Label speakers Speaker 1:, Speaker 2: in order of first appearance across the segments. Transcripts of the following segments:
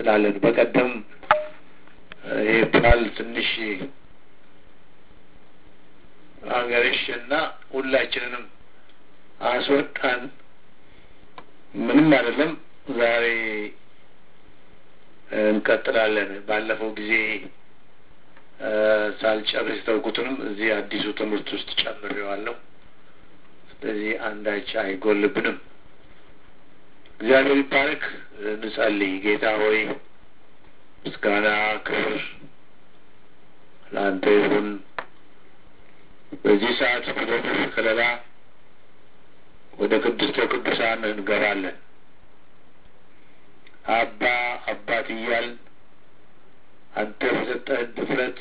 Speaker 1: እንቀጥላለን። በቀደም ይህ ቃል ትንሽ አገርሽ እና ሁላችንንም አስወጣን። ምንም አይደለም። ዛሬ እንቀጥላለን። ባለፈው ጊዜ ሳልጨርስ ተውኩትንም እዚህ አዲሱ ትምህርት ውስጥ ጨምሬዋለሁ። ስለዚህ አንዳች አይጎልብንም። እግዚአብሔር ይባረክ። እንጸልይ። ጌታ ሆይ ምስጋና፣ ክብር ለአንተ ይሁን። በዚህ ሰዓት በደብር ከለላ ወደ ቅድስተ ቅዱሳን እንገባለን። አባ አባት እያል አንተ በሰጠህን ድፍረት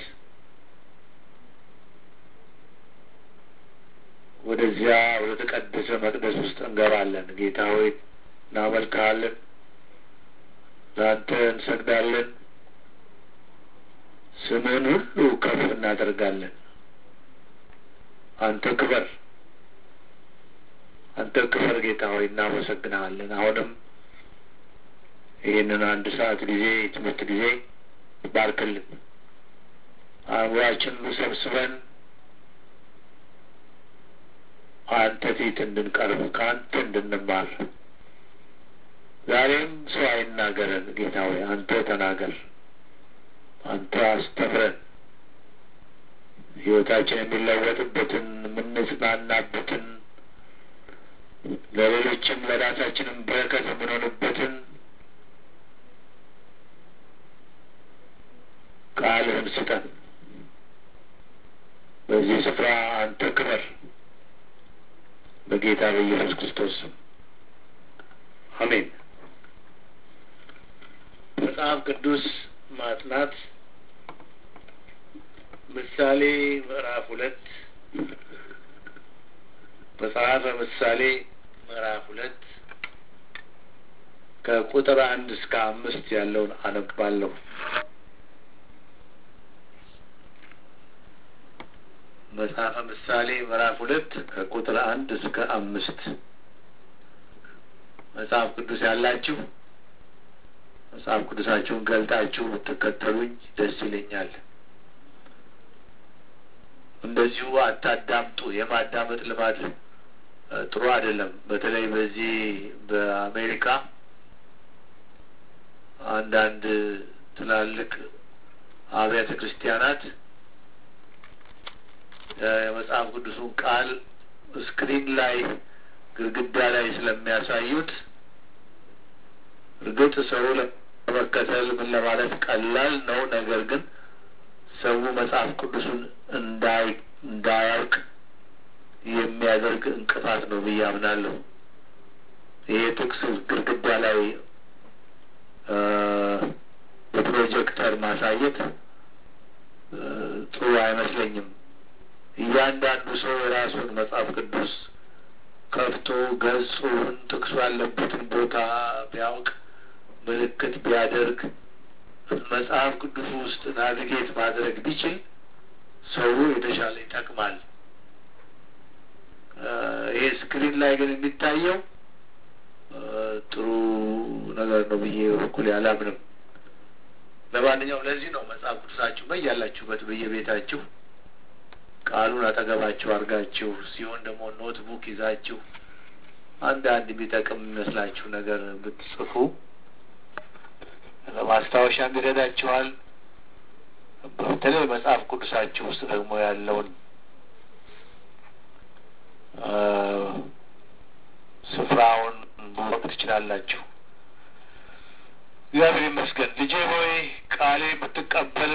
Speaker 1: ወደዚያ ወደ ተቀደሰ መቅደስ ውስጥ እንገባለን። ጌታ ሆይ እናመልክሃለን፣ ለአንተ እንሰግዳለን፣ ስምህን ሁሉ ከፍ እናደርጋለን። አንተ ክበር፣ አንተ ክበር ጌታ ሆይ እናመሰግንሃለን። አሁንም ይህንን አንድ ሰዓት ጊዜ የትምህርት ጊዜ ባርክልን። አእምሯችንን ሰብስበን አንተ ፊት እንድንቀርብ ከአንተ እንድንማር ዛሬም ሰው አይናገረን ጌታ ሆይ አንተ ተናገር፣ አንተ አስተምረን። ሕይወታችን የሚለወጥበትን የምንጽናናበትን ለሌሎችም ለራሳችንም በረከት የምንሆንበትን ቃልህን ስጠን። በዚህ ስፍራ አንተ ክበር፣ በጌታ በኢየሱስ ክርስቶስ ስም አሜን። መጽሐፍ ቅዱስ ማጥናት ምሳሌ ምዕራፍ ሁለት መጽሐፈ ምሳሌ ምዕራፍ ሁለት ከቁጥር አንድ እስከ አምስት ያለውን አነባለሁ። መጽሐፈ ምሳሌ ምዕራፍ ሁለት ከቁጥር አንድ እስከ አምስት መጽሐፍ ቅዱስ ያላችሁ መጽሐፍ ቅዱሳችሁን ገልጣችሁ ብትከተሉኝ ደስ ይለኛል። እንደዚሁ አታዳምጡ። የማዳመጥ ልማድ ጥሩ አይደለም። በተለይ በዚህ በአሜሪካ አንዳንድ ትላልቅ አብያተ ክርስቲያናት የመጽሐፍ ቅዱሱን ቃል ስክሪን ላይ ግድግዳ ላይ ስለሚያሳዩት እርግጥ ሰው ለመከተል ምን ለማለት ቀላል ነው። ነገር ግን ሰው መጽሐፍ ቅዱሱን እንዳይ እንዳያውቅ የሚያደርግ እንቅፋት ነው ብዬ አምናለሁ። ይሄ ጥቅስ ግድግዳ ላይ በፕሮጀክተር ማሳየት ጥሩ አይመስለኝም። እያንዳንዱ ሰው የራሱን መጽሐፍ ቅዱስ ከፍቶ ገጹን ጥቅሱ ያለበትን ቦታ ቢያውቅ ምልክት ቢያደርግ መጽሐፍ ቅዱስ ውስጥ ናቪጌት ማድረግ ቢችል ሰው የተሻለ ይጠቅማል። ይሄ ስክሪን ላይ ግን የሚታየው ጥሩ ነገር ነው ብዬ በበኩሌ አላምንም። ለማንኛውም ለዚህ ነው መጽሐፍ ቅዱሳችሁ በያላችሁበት በየቤታችሁ ቃሉን አጠገባችሁ አድርጋችሁ ሲሆን ደግሞ ኖትቡክ ይዛችሁ አንዳንድ የሚጠቅም የሚመስላችሁ ነገር ብትጽፉ ለማስታወሻም ይረዳችኋል። በተለይ መጽሐፍ ቅዱሳችሁ ውስጥ ደግሞ ያለውን ስፍራውን ማወቅ ትችላላችሁ። እግዚአብሔር ይመስገን። ልጄ ሆይ ቃሌ ብትቀበል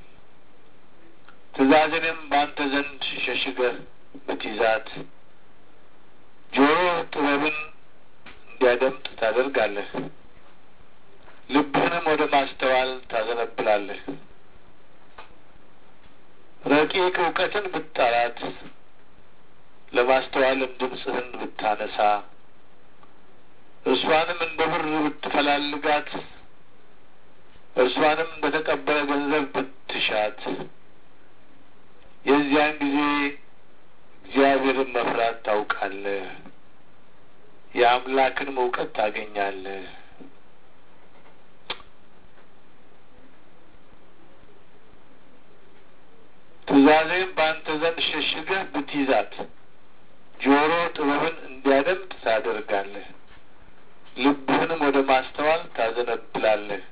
Speaker 1: ትእዛዝንም በአንተ ዘንድ ሸሽገህ ብትይዛት ጆሮ ጥበብን እንዲያደምጥ ታደርጋለህ፣ ልብህንም ወደ ማስተዋል ታዘነብላለህ። ረቂቅ እውቀትን ብትጠራት ለማስተዋልም ድምፅህን ብታነሳ እርሷንም እንደ ብር ብትፈላልጋት እርሷንም እንደ ተቀበለ ገንዘብ ብትሻት የዚያን ጊዜ እግዚአብሔርን መፍራት ታውቃለህ፣ የአምላክንም እውቀት ታገኛለህ። ትእዛዜም በአንተ ዘንድ ሸሽገህ ብትይዛት ጆሮ ጥበብን እንዲያደምጥ ታደርጋለህ፣ ልብህንም ወደ ማስተዋል ታዘነብላለህ።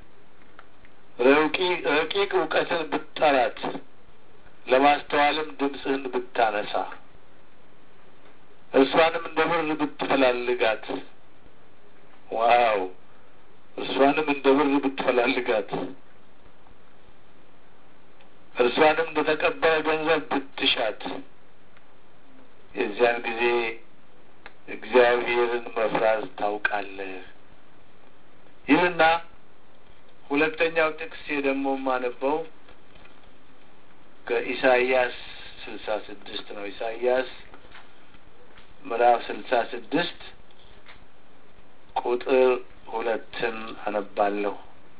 Speaker 1: ረቂቅ እውቀትን ብትጠራት ለማስተዋልም ድምፅህን ብታነሳ እርሷንም እንደ ብር ብትፈላልጋት፣ ዋው! እርሷንም እንደ ብር ብትፈላልጋት፣ እርሷንም እንደ ተቀበለ ገንዘብ ብትሻት፣ የዚያን ጊዜ እግዚአብሔርን መፍራት ታውቃለህ ይህና ሁለተኛው ጥቅስ ደግሞ የማነበው ከኢሳይያስ ስልሳ ስድስት ነው። ኢሳይያስ ምዕራፍ ስልሳ ስድስት ቁጥር ሁለትን አነባለሁ።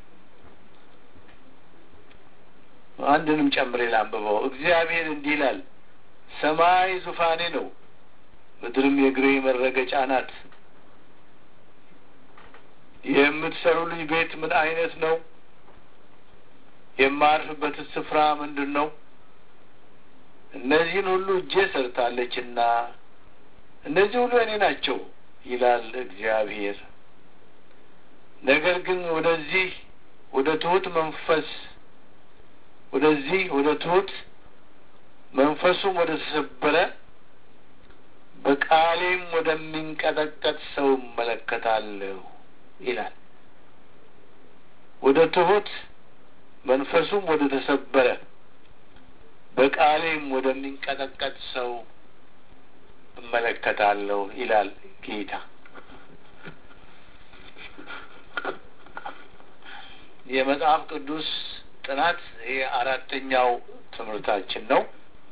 Speaker 1: አንድንም ጨምሬ ላንብበው። እግዚአብሔር እንዲህ ይላል፣ ሰማይ ዙፋኔ ነው፣ ምድርም የእግሬ መረገጫ ናት። የምትሰሩልኝ ቤት ምን አይነት ነው? የማርፍበት ስፍራ ምንድን ነው? እነዚህን ሁሉ እጄ ሰርታለችና እነዚህ ሁሉ እኔ ናቸው ይላል እግዚአብሔር። ነገር ግን ወደዚህ ወደ ትሁት መንፈስ ወደዚህ ወደ ትሁት መንፈሱም ወደ ተሰበረ በቃሌም ወደሚንቀጠቀጥ ሰው እመለከታለሁ ይላል። ወደ ትሁት መንፈሱም ወደ ተሰበረ በቃሌም ወደሚንቀጠቀጥ ሰው እመለከታለሁ ይላል ጌታ። የመጽሐፍ ቅዱስ ጥናት ይሄ አራተኛው ትምህርታችን ነው።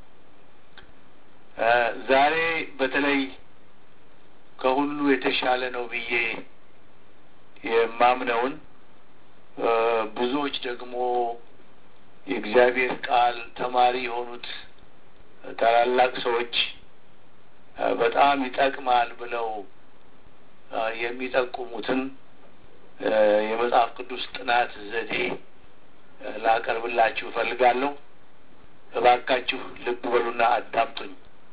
Speaker 1: ዛሬ በተለይ ከሁሉ የተሻለ ነው ብዬ የማምነውን ብዙዎች ደግሞ የእግዚአብሔር ቃል ተማሪ የሆኑት ታላላቅ ሰዎች በጣም ይጠቅማል ብለው የሚጠቁሙትን የመጽሐፍ ቅዱስ ጥናት ዘዴ ላቀርብላችሁ እፈልጋለሁ። እባካችሁ ልብ በሉና አዳምጡኝ።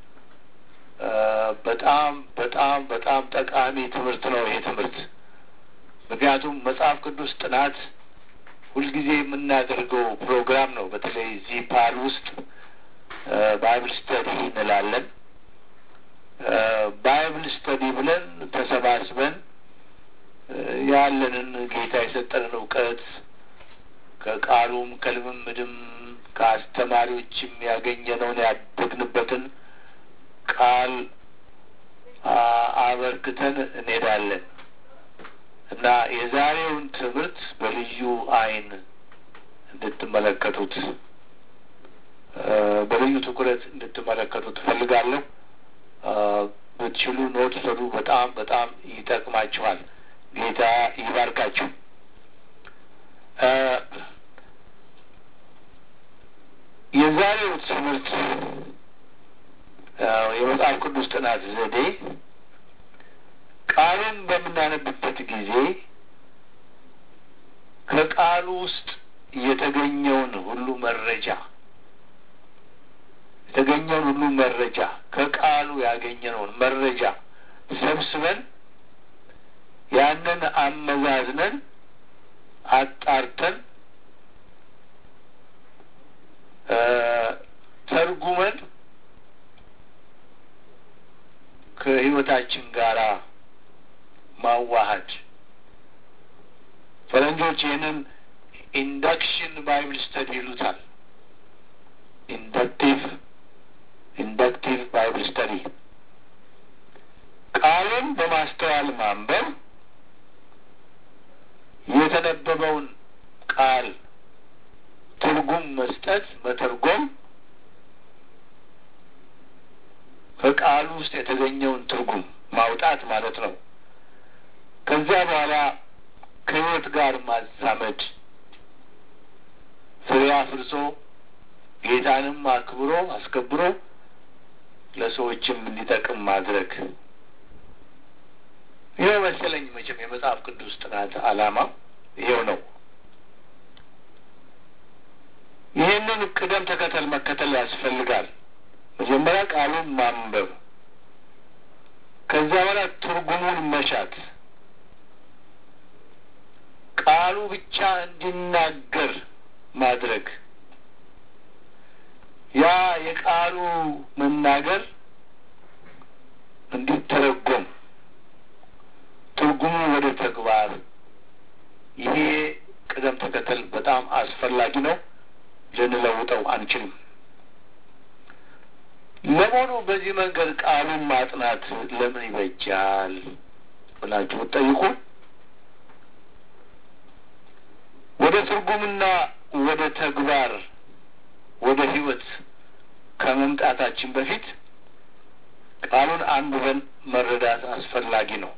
Speaker 1: በጣም በጣም በጣም ጠቃሚ ትምህርት ነው ይሄ ትምህርት። ምክንያቱም መጽሐፍ ቅዱስ ጥናት ሁልጊዜ የምናደርገው ፕሮግራም ነው። በተለይ እዚህ ፓል ውስጥ ባይብል ስተዲ እንላለን። ባይብል ስተዲ ብለን ተሰባስበን ያለንን ጌታ የሰጠንን እውቀት ከቃሉም ከልምምድም ከአስተማሪዎችም ያገኘነውን ያደግንበትን ቃል አበርክተን እንሄዳለን እና የዛሬውን ትምህርት በልዩ ዓይን እንድትመለከቱት በልዩ ትኩረት እንድትመለከቱት እፈልጋለሁ። ብትችሉ ኖት ሰዱ። በጣም በጣም ይጠቅማችኋል። ጌታ ይባርካችሁ። የዛሬው ትምህርት የመጽሐፍ ቅዱስ ጥናት ዘዴ ቃሉን በምናነብበት ጊዜ ከቃሉ ውስጥ የተገኘውን ሁሉ መረጃ የተገኘውን ሁሉ መረጃ ከቃሉ ያገኘነውን መረጃ ሰብስበን ያንን አመዛዝነን አጣርተን ተርጉመን ከሕይወታችን ጋር ማዋሃድ ፈረንጆች ይህንን ኢንዳክሽን ባይብል ስተዲ ይሉታል። ኢንዳክቲቭ ኢንዳክቲቭ ባይብል ስተዲ ቃሉን በማስተዋል ማንበብ የተነበበውን ቃል ትርጉም መስጠት፣ መተርጎም ከቃሉ ውስጥ የተገኘውን ትርጉም ማውጣት ማለት ነው። ከዚያ በኋላ ከሕይወት ጋር ማዛመድ፣ ፍሬ አፍርሶ ጌታንም አክብሮ አስከብሮ ለሰዎችም እንዲጠቅም ማድረግ ይኸው መሰለኝ። መቼም የመጽሐፍ ቅዱስ ጥናት ዓላማ ይሄው ነው። ይህን ይህንን ቅደም ተከተል መከተል ያስፈልጋል። መጀመሪያ ቃሉን ማንበብ፣ ከዛ በኋላ ትርጉሙን መሻት፣ ቃሉ ብቻ እንዲናገር ማድረግ ያ የቃሉ መናገር እንዲተረጎም ትርጉሙ ወደ ተግባር ይሄ ቅደም ተከተል በጣም አስፈላጊ ነው። ልንለውጠው አንችልም። ለመሆኑ በዚህ መንገድ ቃሉን ማጥናት ለምን ይበጃል ብላችሁ ብትጠይቁ ወደ ትርጉምና ወደ ተግባር ወደ ሕይወት ከመምጣታችን በፊት ቃሉን አንብበን መረዳት አስፈላጊ ነው።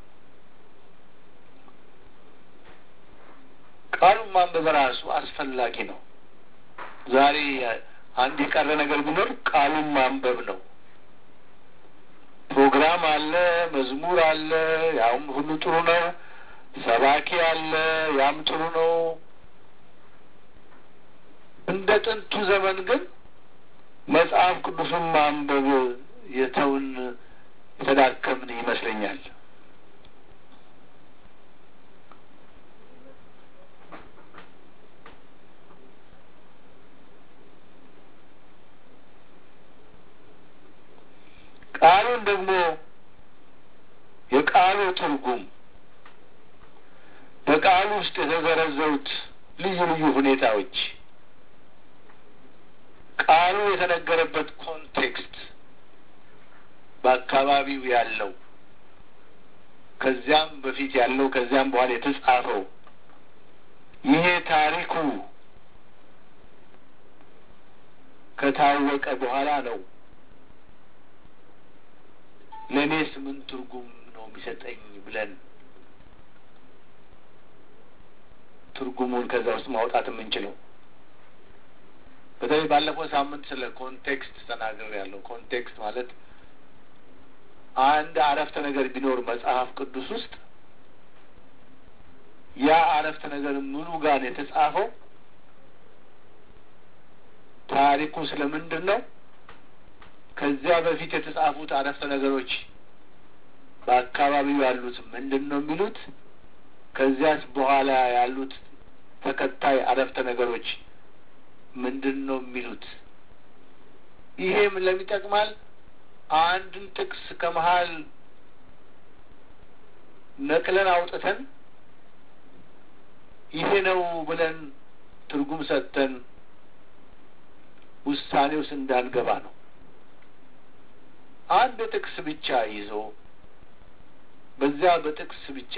Speaker 1: ቃሉን ማንበብ ራሱ አስፈላጊ ነው። ዛሬ አንድ የቀረ ነገር ቢኖር ቃሉን ማንበብ ነው። ፕሮግራም አለ፣ መዝሙር አለ፣ ያውም ሁሉ ጥሩ ነው። ሰባኪ አለ፣ ያም ጥሩ ነው። እንደ ጥንቱ ዘመን ግን መጽሐፍ ቅዱስን ማንበብ የተውን የተዳከምን ይመስለኛል። ቃሉን ደግሞ የቃሉ ትርጉም በቃሉ ውስጥ የተዘረዘሩት ልዩ ልዩ ሁኔታዎች ቃሉ የተነገረበት ኮንቴክስት በአካባቢው ያለው ከዚያም በፊት ያለው ከዚያም በኋላ የተጻፈው ይሄ ታሪኩ ከታወቀ በኋላ ነው ለእኔስ ምን ትርጉም ነው የሚሰጠኝ ብለን ትርጉሙን ከዛ ውስጥ ማውጣት የምንችለው። በተለይ ባለፈው ሳምንት ስለ ኮንቴክስት ተናግሬ ያለው ኮንቴክስት ማለት አንድ አረፍተ ነገር ቢኖር መጽሐፍ ቅዱስ ውስጥ ያ አረፍተ ነገር ምኑ ጋር ነው የተጻፈው? ታሪኩ ስለምንድን ነው? ከዚያ በፊት የተጻፉት አረፍተ ነገሮች በአካባቢው ያሉት ምንድን ነው የሚሉት? ከዚያስ በኋላ ያሉት ተከታይ አረፍተ ነገሮች ምንድን ነው የሚሉት? ይሄም ለሚጠቅማል አንድን ጥቅስ ከመሀል ነቅለን አውጥተን ይሄ ነው ብለን ትርጉም ሰጥተን ውሳኔ ውስጥ እንዳንገባ ነው። አንድ ጥቅስ ብቻ ይዞ በዚያ በጥቅስ ብቻ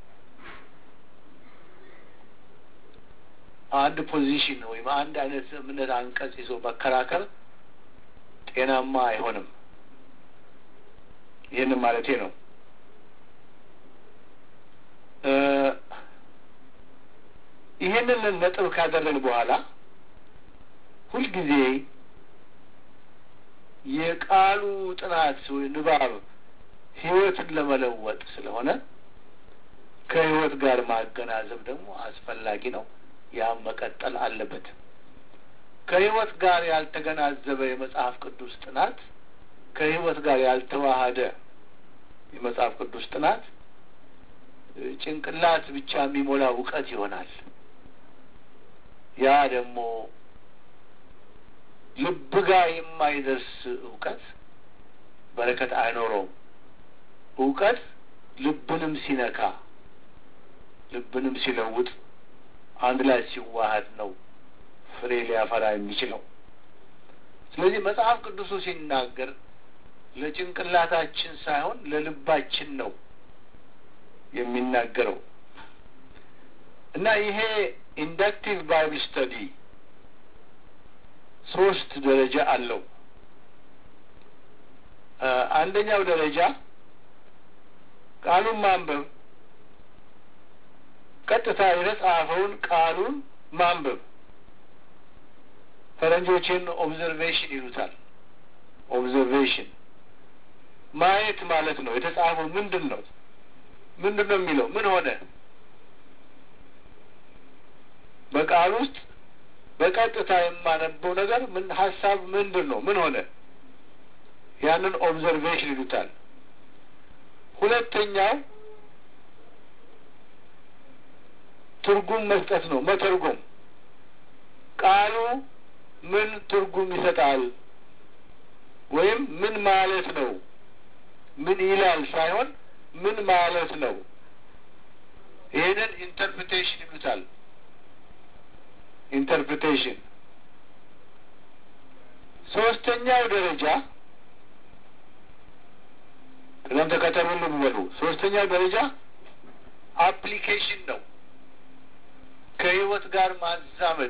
Speaker 1: አንድ ፖዚሽን ወይም አንድ አይነት እምነት አንቀጽ ይዞ መከራከር ጤናማ አይሆንም። ይህንን ማለቴ ነው። ይህንን ነጥብ ካደረግን በኋላ ሁልጊዜ የቃሉ ጥናት ወይ ንባብ ሕይወትን ለመለወጥ ስለሆነ ከሕይወት ጋር ማገናዘብ ደግሞ አስፈላጊ ነው። ያም መቀጠል አለበት። ከሕይወት ጋር ያልተገናዘበ የመጽሐፍ ቅዱስ ጥናት ከሕይወት ጋር ያልተዋሃደ የመጽሐፍ ቅዱስ ጥናት ጭንቅላት ብቻ የሚሞላ እውቀት ይሆናል። ያ ደግሞ ልብ ጋር የማይደርስ እውቀት በረከት አይኖረውም። እውቀት ልብንም ሲነካ ልብንም ሲለውጥ አንድ ላይ ሲዋሃድ ነው ፍሬ ሊያፈራ የሚችለው። ስለዚህ መጽሐፍ ቅዱሱ ሲናገር ለጭንቅላታችን ሳይሆን ለልባችን ነው የሚናገረው እና ይሄ ኢንዳክቲቭ ባይብል ስተዲ ሶስት ደረጃ አለው። አንደኛው ደረጃ ቃሉን ማንበብ፣ ቀጥታ የተጻፈውን ቃሉን ማንበብ ፈረንጆችን ኦብዘርቬሽን ይሉታል። ኦብዘርቬሽን ማየት ማለት ነው። የተጻፈው ምንድን ነው? ምንድን ነው የሚለው? ምን ሆነ? በቃል ውስጥ በቀጥታ የማነበው ነገር ምን ሀሳብ ምንድን ነው? ምን ሆነ? ያንን ኦብዘርቬሽን ይሉታል። ሁለተኛው ትርጉም መስጠት ነው፣ መተርጎም። ቃሉ ምን ትርጉም ይሰጣል ወይም ምን ማለት ነው፣ ምን ይላል ሳይሆን ምን ማለት ነው። ይህንን ኢንተርፕሬቴሽን ይሉታል። ኢንተርፕሬቴሽን። ሶስተኛው ደረጃ ቅደም ተከተሉን ልበሉ። ሶስተኛው ደረጃ አፕሊኬሽን ነው። ከህይወት ጋር ማዛመድ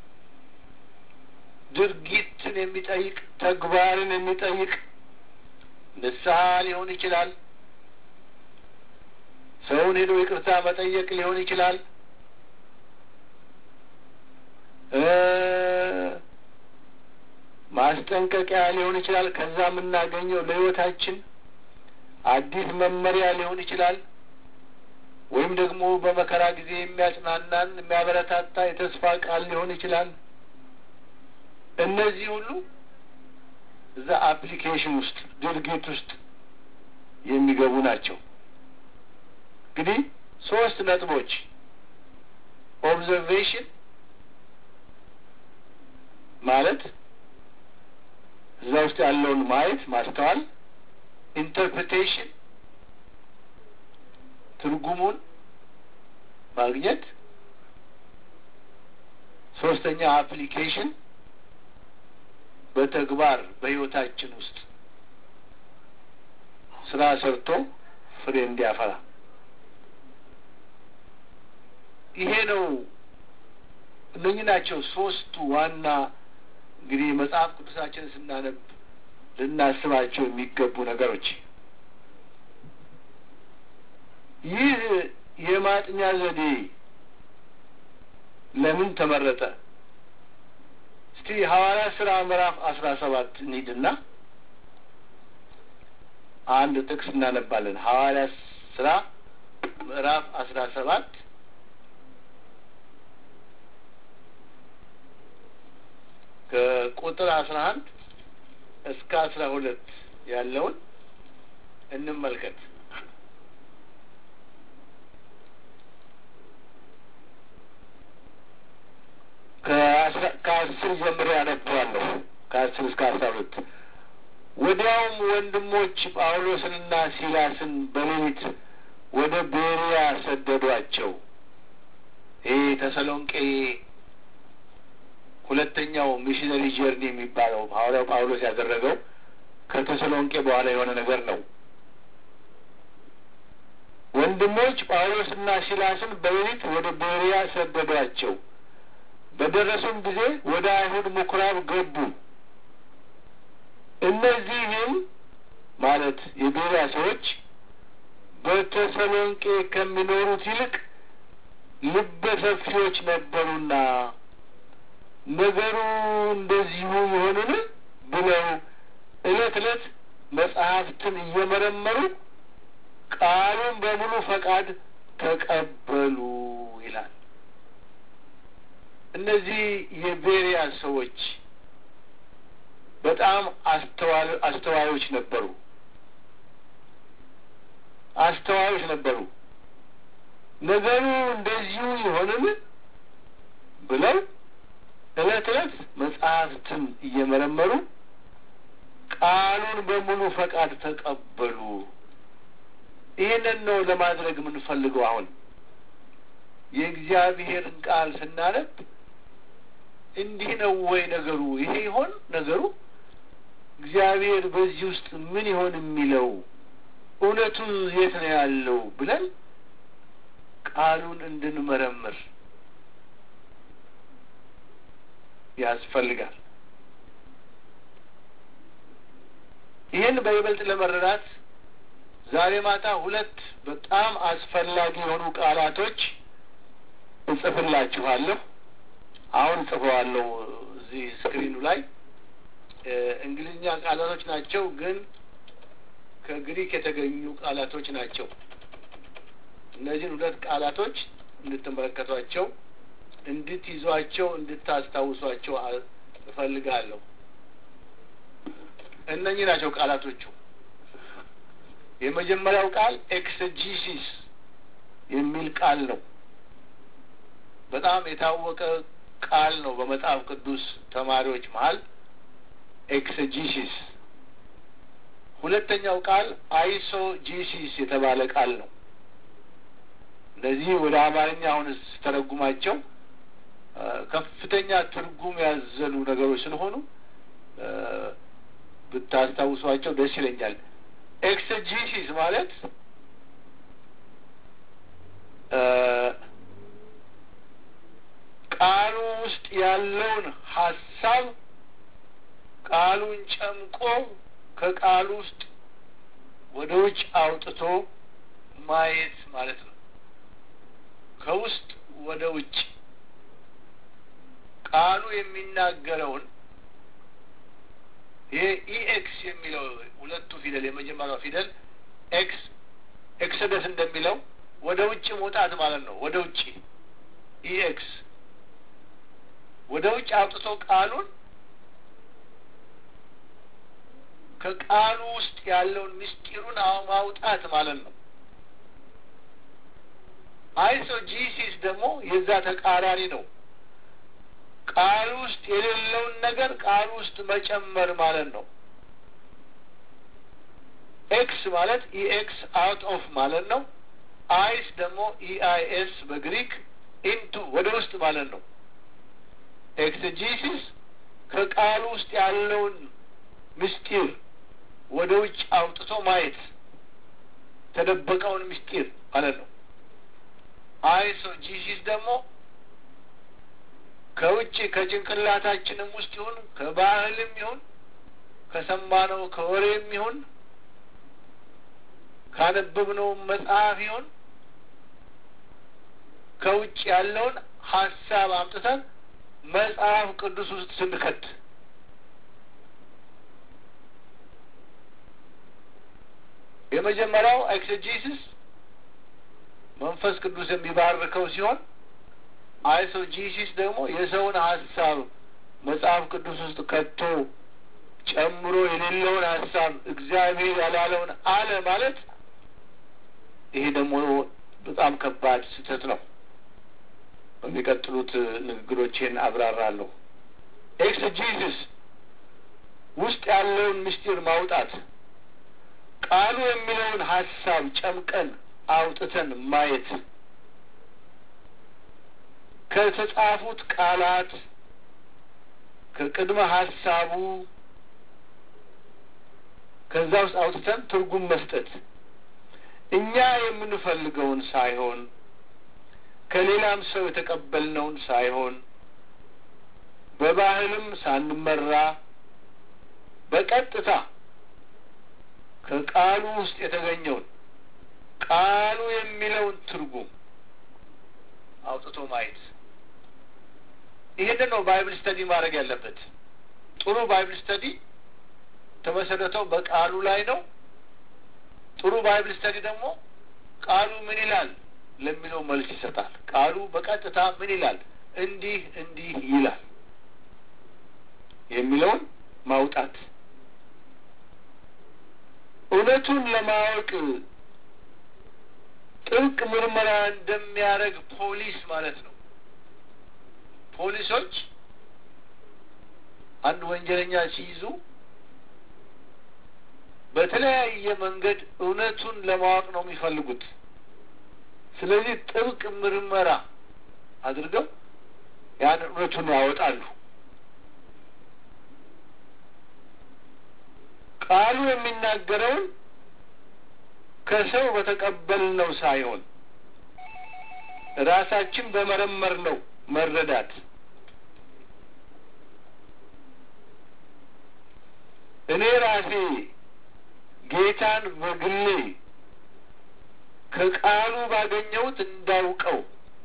Speaker 1: ድርጊትን የሚጠይቅ ተግባርን የሚጠይቅ ንስሐ ሊሆን ይችላል። ሰውን ሄዶ ይቅርታ መጠየቅ ሊሆን ይችላል። ማስጠንቀቂያ ሊሆን ይችላል። ከዛ የምናገኘው ለህይወታችን አዲስ መመሪያ ሊሆን ይችላል። ወይም ደግሞ በመከራ ጊዜ የሚያጽናናን የሚያበረታታ የተስፋ ቃል ሊሆን ይችላል። እነዚህ ሁሉ እዛ አፕሊኬሽን ውስጥ ድርጊት ውስጥ የሚገቡ ናቸው። እንግዲህ ሶስት ነጥቦች ኦብዘርቬሽን ማለት እዛ ውስጥ ያለውን ማየት ማስተዋል፣ ኢንተርፕሬቴሽን ትርጉሙን ማግኘት፣ ሶስተኛ አፕሊኬሽን በተግባር በህይወታችን ውስጥ ስራ ሰርቶ ፍሬ እንዲያፈራ ይሄ ነው። እነኚህ ናቸው ሶስቱ ዋና እንግዲህ መጽሐፍ ቅዱሳችንን ስናነብ ልናስባቸው የሚገቡ ነገሮች። ይህ የማጥኛ ዘዴ ለምን ተመረጠ? እስቲ ሐዋርያ ስራ ምዕራፍ አስራ ሰባት እንሂድና አንድ ጥቅስ እናነባለን። ሐዋርያ ስራ ምዕራፍ አስራ ሰባት ከቁጥር አስራ አንድ እስከ አስራ ሁለት ያለውን እንመልከት። ከአስር ጀምሮ ያነበዋለሁ ከአስር እስከ አስራ ሁለት ወዲያውም ወንድሞች ጳውሎስንና ሲላስን በሌሊት ወደ ቤሪያ ሰደዷቸው። ይህ ተሰሎንቄ ሁለተኛው ሚሽነሪ ጀርኒ የሚባለው ሐዋርያው ጳውሎስ ያደረገው ከተሰሎንቄ በኋላ የሆነ ነገር ነው። ወንድሞች ጳውሎስና ሲላስን በሌሊት ወደ ቤሪያ ሰደዷቸው። በደረሱም ጊዜ ወደ አይሁድ ምኩራብ ገቡ። እነዚህም ማለት የቤሪያ ሰዎች በተሰሎንቄ ከሚኖሩት ይልቅ ልበ ሰፊዎች ነበሩና ነገሩ እንደዚሁ ይሆንን ብለው ዕለት ዕለት መጽሐፍትን እየመረመሩ ቃሉን በሙሉ ፈቃድ ተቀበሉ ይላል። እነዚህ የቤሪያ ሰዎች በጣም አስተዋዮች ነበሩ። አስተዋዮች ነበሩ። ነገሩ እንደዚሁ ይሆንን ብለው ዕለት ዕለት መጽሐፍትን እየመረመሩ ቃሉን በሙሉ ፈቃድ ተቀበሉ። ይህንን ነው ለማድረግ የምንፈልገው። አሁን የእግዚአብሔርን ቃል ስናነብ እንዲህ ነው ወይ ነገሩ? ይሄ ይሆን ነገሩ? እግዚአብሔር በዚህ ውስጥ ምን ይሆን የሚለው እውነቱ የት ነው ያለው ብለን ቃሉን እንድንመረምር ያስፈልጋል። ይህን በይበልጥ ለመረዳት ዛሬ ማታ ሁለት በጣም አስፈላጊ የሆኑ ቃላቶች እጽፍላችኋለሁ። አሁን ጽፈዋለሁ እዚህ ስክሪኑ ላይ እንግሊዝኛ ቃላቶች ናቸው፣ ግን ከግሪክ የተገኙ ቃላቶች ናቸው። እነዚህን ሁለት ቃላቶች እንድትመለከቷቸው እንድትይዟቸው እንድታስታውሷቸው እፈልጋለሁ። እነኚህ ናቸው ቃላቶቹ። የመጀመሪያው ቃል ኤክሰጂሲስ የሚል ቃል ነው። በጣም የታወቀ ቃል ነው በመጽሐፍ ቅዱስ ተማሪዎች መሀል ኤክሰጂሲስ። ሁለተኛው ቃል አይሶጂሲስ የተባለ ቃል ነው። እነዚህ ወደ አማርኛ አሁን ስተረጉማቸው ከፍተኛ ትርጉም ያዘሉ ነገሮች ስለሆኑ ብታስታውሷቸው ደስ ይለኛል። ኤክሰጂሲስ ማለት ቃሉ ውስጥ ያለውን ሀሳብ ቃሉን ጨምቆ ከቃሉ ውስጥ ወደ ውጭ አውጥቶ ማየት ማለት ነው። ከውስጥ ወደ ውጭ ቃሉ የሚናገረውን ይሄ ኢኤክስ የሚለው ሁለቱ ፊደል የመጀመሪያው ፊደል ኤክስ ኤክሰደስ እንደሚለው ወደ ውጭ መውጣት ማለት ነው። ወደ ውጭ ኢኤክስ ወደ ውጭ አውጥቶ ቃሉን ከቃሉ ውስጥ ያለውን ምስጢሩን ማውጣት ማለት ነው። አይሶጂሲስ ደግሞ የዛ ተቃራኒ ነው። ቃሉ ውስጥ የሌለውን ነገር ቃሉ ውስጥ መጨመር ማለት ነው። ኤክስ ማለት ኢኤክስ አውት ኦፍ ማለት ነው። አይስ ደግሞ ኢአይኤስ በግሪክ ኢንቱ ወደ ውስጥ ማለት ነው። ኤክስጂሲስ ከቃሉ ውስጥ ያለውን ምስጢር ወደ ውጭ አውጥቶ ማየት ተደበቀውን ምስጢር ማለት ነው። አይሶጂሲስ ደግሞ ከውጭ ከጭንቅላታችንም ውስጥ ይሁን ከባህልም ይሁን ከሰማነው ከወሬም ይሁን ካነበብነው መጽሐፍ ይሁን ከውጭ ያለውን ሀሳብ አምጥተን መጽሐፍ ቅዱስ ውስጥ ስንከት የመጀመሪያው ኤክሰጂሲስ መንፈስ ቅዱስ የሚባርከው ሲሆን አይሶጂሲስ ደግሞ የሰውን ሀሳብ መጽሐፍ ቅዱስ ውስጥ ከቶ ጨምሮ የሌለውን ሀሳብ እግዚአብሔር ያላለውን አለ ማለት ይሄ ደግሞ በጣም ከባድ ስህተት ነው። በሚቀጥሉት ንግግሮቼን አብራራለሁ። ኤክስጂሲስ ውስጥ ያለውን ምስጢር ማውጣት፣ ቃሉ የሚለውን ሀሳብ ጨምቀን አውጥተን ማየት ከተጻፉት ቃላት ከቅድመ ሀሳቡ ከዛ ውስጥ አውጥተን ትርጉም መስጠት እኛ የምንፈልገውን ሳይሆን ከሌላም ሰው የተቀበልነውን ሳይሆን በባህልም ሳንመራ በቀጥታ ከቃሉ ውስጥ የተገኘውን ቃሉ የሚለውን ትርጉም አውጥቶ ማየት ይህንን ነው ባይብል ስተዲ ማድረግ ያለበት። ጥሩ ባይብል ስተዲ ተመሰረተው በቃሉ ላይ ነው። ጥሩ ባይብል ስተዲ ደግሞ ቃሉ ምን ይላል ለሚለው መልስ ይሰጣል። ቃሉ በቀጥታ ምን ይላል፣ እንዲህ እንዲህ ይላል የሚለውን ማውጣት እውነቱን ለማወቅ ጥብቅ ምርመራ እንደሚያደርግ ፖሊስ ማለት ነው። ፖሊሶች አንድ ወንጀለኛ ሲይዙ በተለያየ መንገድ እውነቱን ለማወቅ ነው የሚፈልጉት። ስለዚህ ጥብቅ ምርመራ አድርገው ያን እውነቱን ያወጣሉ። ቃሉ የሚናገረውን ከሰው በተቀበልነው ሳይሆን ራሳችን በመረመር ነው መረዳት እኔ ራሴ ጌታን በግሌ ከቃሉ ባገኘሁት እንዳውቀው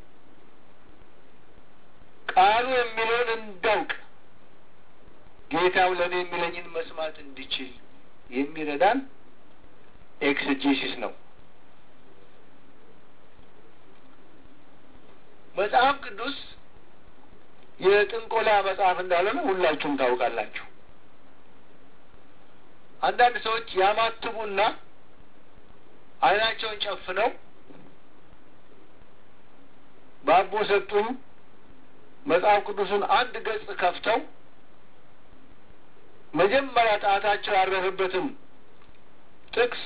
Speaker 1: ቃሉ የሚለውን እንዳውቅ ጌታው ለእኔ የሚለኝን መስማት እንዲችል የሚረዳን ኤክስጂሲስ ነው። መጽሐፍ ቅዱስ የጥንቆላ መጽሐፍ እንዳልሆነ ሁላችሁም ታውቃላችሁ። አንዳንድ ሰዎች ያማትቡና ዓይናቸውን ጨፍነው በአቦ ሰጡኝ መጽሐፍ ቅዱስን አንድ ገጽ ከፍተው መጀመሪያ ጣታቸው ያረፈበትን ጥቅስ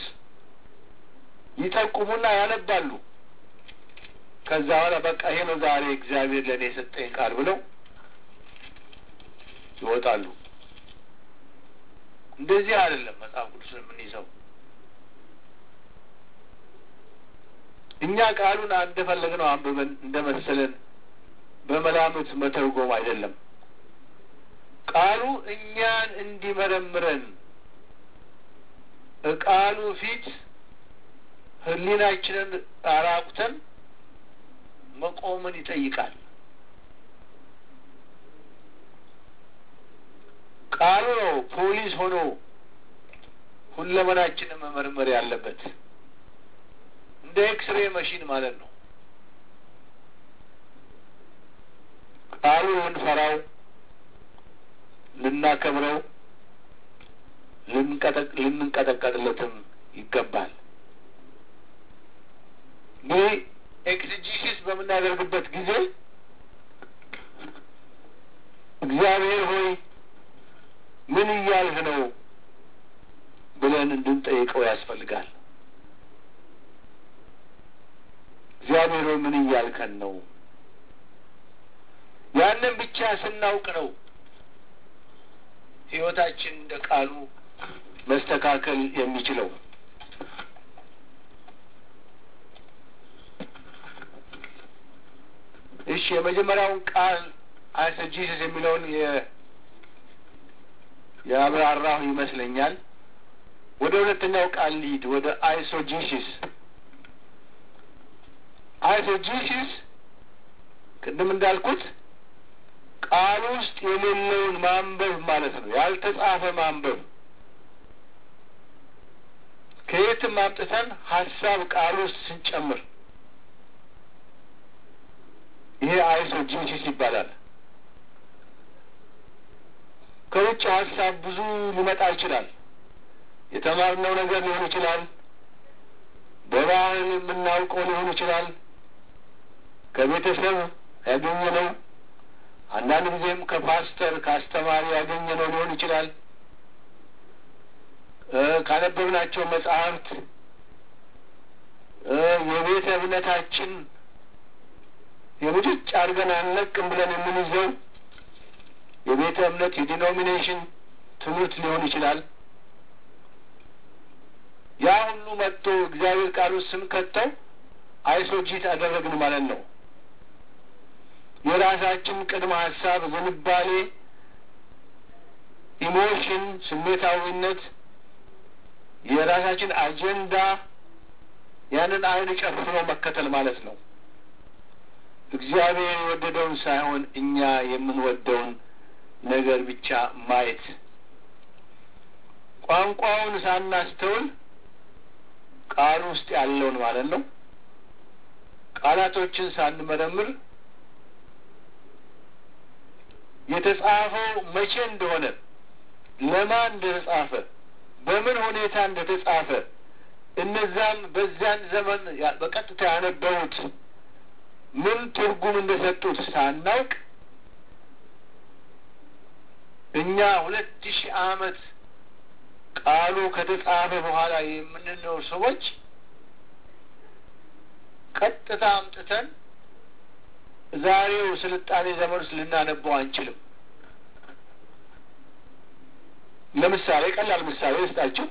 Speaker 1: ይጠቁሙና ያነባሉ። ከዛ በኋላ በቃ ይሄ ነው ዛሬ እግዚአብሔር ለእኔ የሰጠኝ ቃል ብለው ይወጣሉ። እንደዚህ አይደለም መጽሐፍ ቅዱስን የምንይዘው። እኛ ቃሉን እንደፈለግነው አንብበን እንደመሰለን በመላምት መተርጎም አይደለም። ቃሉ እኛን እንዲመረምረን ቃሉ ፊት ሕሊናችንን አራቁተን መቆምን ይጠይቃል። ቃሉ ነው ፖሊስ ሆኖ ሁለመናችንን መመርመር ያለበት እንደ ኤክስሬ መሽን ማለት ነው። ቃሉ ልንፈራው፣ ልናከብረው፣ ልንቀጠቀጥለትም ይገባል። ይህ ኤክስጂሲስ በምናደርግበት ጊዜ እግዚአብሔር ሆይ ምን እያልህ ነው ብለን እንድንጠይቀው ያስፈልጋል። እግዚአብሔር ሆይ ምን እያልከን ነው? ያንን ብቻ ስናውቅ ነው ሕይወታችን እንደ ቃሉ መስተካከል የሚችለው። እሺ የመጀመሪያውን ቃል አይሰጂስስ የሚለውን የአብራራሁ ይመስለኛል። ወደ ሁለተኛው ቃል ሊድ ወደ አይሶጂሲስ አይሶጂሲስ ቅድም እንዳልኩት ቃል ውስጥ የሌለውን ማንበብ ማለት ነው። ያልተጻፈ ማንበብ ከየትም አምጥተን ሀሳብ ቃል ውስጥ ስንጨምር ይሄ አይሶጂሲስ ይባላል። ከውጭ ሀሳብ ብዙ ሊመጣ ይችላል። የተማርነው ነገር ሊሆን ይችላል። በባህል የምናውቀው ሊሆን ይችላል። ከቤተሰብ ያገኘነው፣ አንዳንድ ጊዜም ከፓስተር ከአስተማሪ ያገኘነው ሊሆን ይችላል። ካነበብናቸው መጽሐፍት የቤተ እምነታችን የሙጭጭ አድርገን አንለቅም ብለን የምንይዘው የቤተ እምነት የዲኖሚኔሽን ትምህርት ሊሆን ይችላል። ያ ሁሉ መጥቶ እግዚአብሔር ቃል ውስጥ ስንከተው አይሶጂት አደረግን ማለት ነው። የራሳችን ቅድመ ሀሳብ፣ ዝንባሌ፣ ኢሞሽን፣ ስሜታዊነት፣ የራሳችን አጀንዳ ያንን አይን ጨፍኖ መከተል ማለት ነው። እግዚአብሔር የወደደውን ሳይሆን እኛ የምንወደውን ነገር ብቻ ማየት ቋንቋውን ሳናስተውል ቃል ውስጥ ያለውን ማለት ነው። ቃላቶችን ሳንመረምር የተጻፈው መቼ እንደሆነ፣ ለማን እንደተጻፈ፣ በምን ሁኔታ እንደተጻፈ እነዛም በዚያን ዘመን በቀጥታ ያነበቡት ምን ትርጉም እንደሰጡት ሳናውቅ እኛ ሁለት ሺህ ዓመት ቃሉ ከተጻፈ በኋላ የምንኖር ሰዎች ቀጥታ አምጥተን ዛሬው ስልጣኔ ዘመን ውስጥ ልናነበው አንችልም። ለምሳሌ ቀላል ምሳሌ ልስጣችሁ።